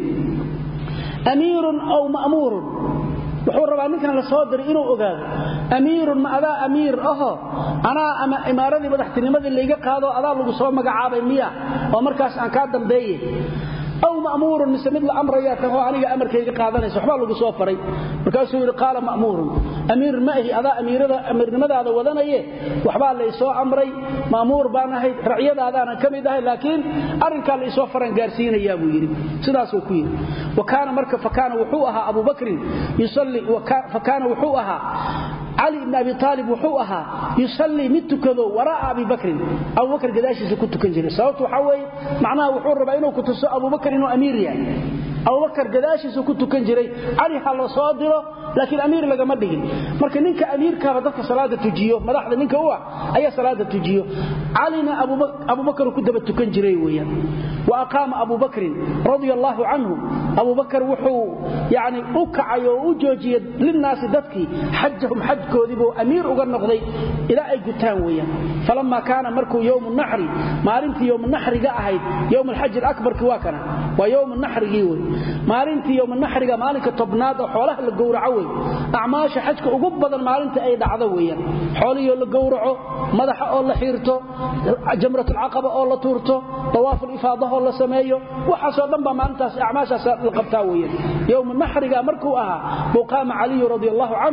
amiirun aw ma'muurun wuxuu rabaa ninkan la soo diray inuu ogaado amiirun ma adaa amiir aho anaa ama imaaradii madaxtinimadii layga qaado adaa lagu soo magacaabay miya oo markaas aan kaa dambeeye aw ma'muurun mise mid la amrayaa tahoo aniga amarkayga qaadanaysa waxbaa lagu soo faray markaasuu yidhi qaala ma'muurun amiir ma ahi adaa amiirnimadaada wadanaye waxbaa laysoo amray ma'muur baan ahay racyadaadaanan ka mid ahay laakiin arrinkaa laysoo faran gaarsiinayaa buu yidhi sidaasuu ku yidhi wakaana marka fakaana wuxuu ahaa abu bakrin yusalli fakaana wuxuu ahaa cali ibn abi aalib wuxuu ahaa yusallii mid tukado waraa'a abi bakrin abubakr gadaashiisa ku tukan jiray sababtu waxaa weeye macnaha wuxuu rabaa inuu ku tuso abubakr inuu amiir yahay abubakar gadaashiisu ku tukan jiray cali ha la soo diro laakiin amiir lagama dhigin marka ninka amiirkaaba dadka salaada tujiyo madaxda ninka u ah ayaa salaada tujiyo calina abubakar ku daba tukan jiray weeyaan wa aqaama abubakrin radia allaahu canhu abubakar wuxuu yani u kacay oo u joojiyey linnaasi dadkii xajahum xajkoodii buu amiir uga noqday ilaa ay gutaan weeyaan falamma kaana markuu yowmu naxri maalintii yowmu naxriga ahayd yowm alxaji alabarki waa kana waa yowmu naxrigii wey maalintii yowmanaxriga maalinka tobnaad oo xoolaha la gowraco wey acmaasha xajka ugu badan maalinta ay dhacdo weeyaan xoolihii la gowraco madaxa oo la xiirto jamratulcaqaba oo la tuurto dawaafulifaadahoo la sameeyo waxaasoo dhan baa maalintaas acmaashaas la qabtaa weeyaan yowmu naxriga markuu ahaa buu qaama caliyu radi allahu canhu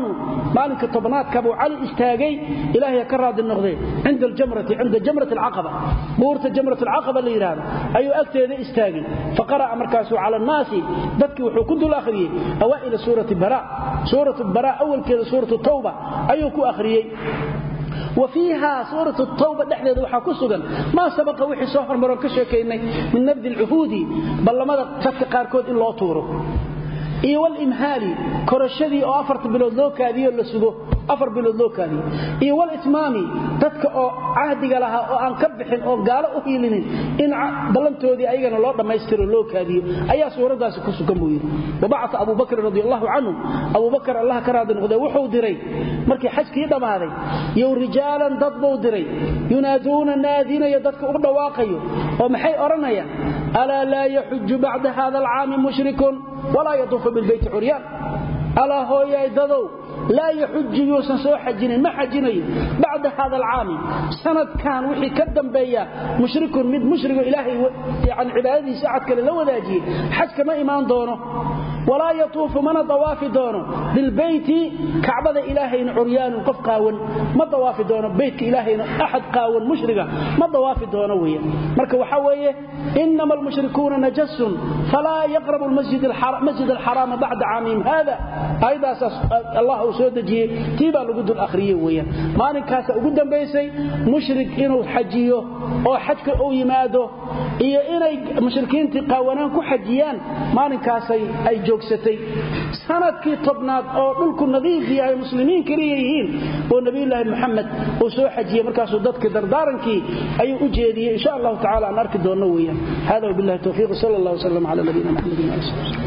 maalinka tobnaadka buu cali istaagay ilaahay ka raadi noqday cinda aljamrati cinda jamrat alcaqaba buurta jamrat alcaqaba la yidhaahdo ayuu agteeda istaagay faqara'a markaasuu cala annaasi dadkii wuxuu ku dul akhriyey awaa'ila suurati bara suuratu bara awalkeeda suuratu tawba ayuu ku akhriyey wa fiiha suuratu tawba dhexdeeda waxaa ku sugan maa sabaqa wixii soo hormaroon ka sheekaynay min nabdi alcuhuudi ballamada dadka qaarkood in loo tuuro iyo walimhaali korashadii oo afarta bilood loo kaadiyo la sugo afar bilood loo kaadiyo iyo walitmaami dadka oo cahdiga lahaa oo aan ka bixin oo gaalo u hiilinin in ballantoodii ayagana loo dhammaystiro loo kaadiyo ayaa suuraddaasi ku sugan buu yidhi wabacata abu bakrin radi allahu canhu abubakar allah ka raadi noqdee wuxuu diray markii xajkii dhammaaday yow rijaalan dad buu diray yunaaduuna naadinayo dadka u dhawaaqayo oo maxay odhanayaan alaa laa yaxuju bacda hada alcaami mushrikun walaa yaduufu bilbeyti curyaan alaa hooyaay dadow laa yaxuju yuusan soo xajinin ma xajinayo bacda hada alcaami sanadkan wixii ka dambeeya mushrikun mid mushrigo ilaahay yani cibaadadiisa axad kale la wadaajiyey xajka ma imaan doono walaa yatuufu mana dawaafi doono bilbeyti kacbada ilaahayna curyaanun qof qaawan ma dawaafi doono beytka ilaahayna axad qaawan mushriga ma dawaafi doono weya marka waxaa weeye inama almushrikuuna najasun falaa yaqrabu masjid alxaraama bacda caamihim hada aayadaasaas allah uu soo dejiyey tii baa lagu dul akhriye weeyaan maalinkaasa ugu dambaysay mushrik inuu xajiyo oo xajka uu yimaado iyo inay mushrikiintii qaawanaan ku xajiyaan maalinkaasay ay joogsatay sanadkii tobnaad oo dhulku nadiif yahay muslimiin keliya yihiin oo nabiyulaahi muxamed uu soo xajiyey markaasuu dadkii dardaarankii ayuu u jeediyey insha allahu tacala aan arki doonno weeyaan hada wabillahi towfiiq sal allah wslam cala nabiyina maxamedin ali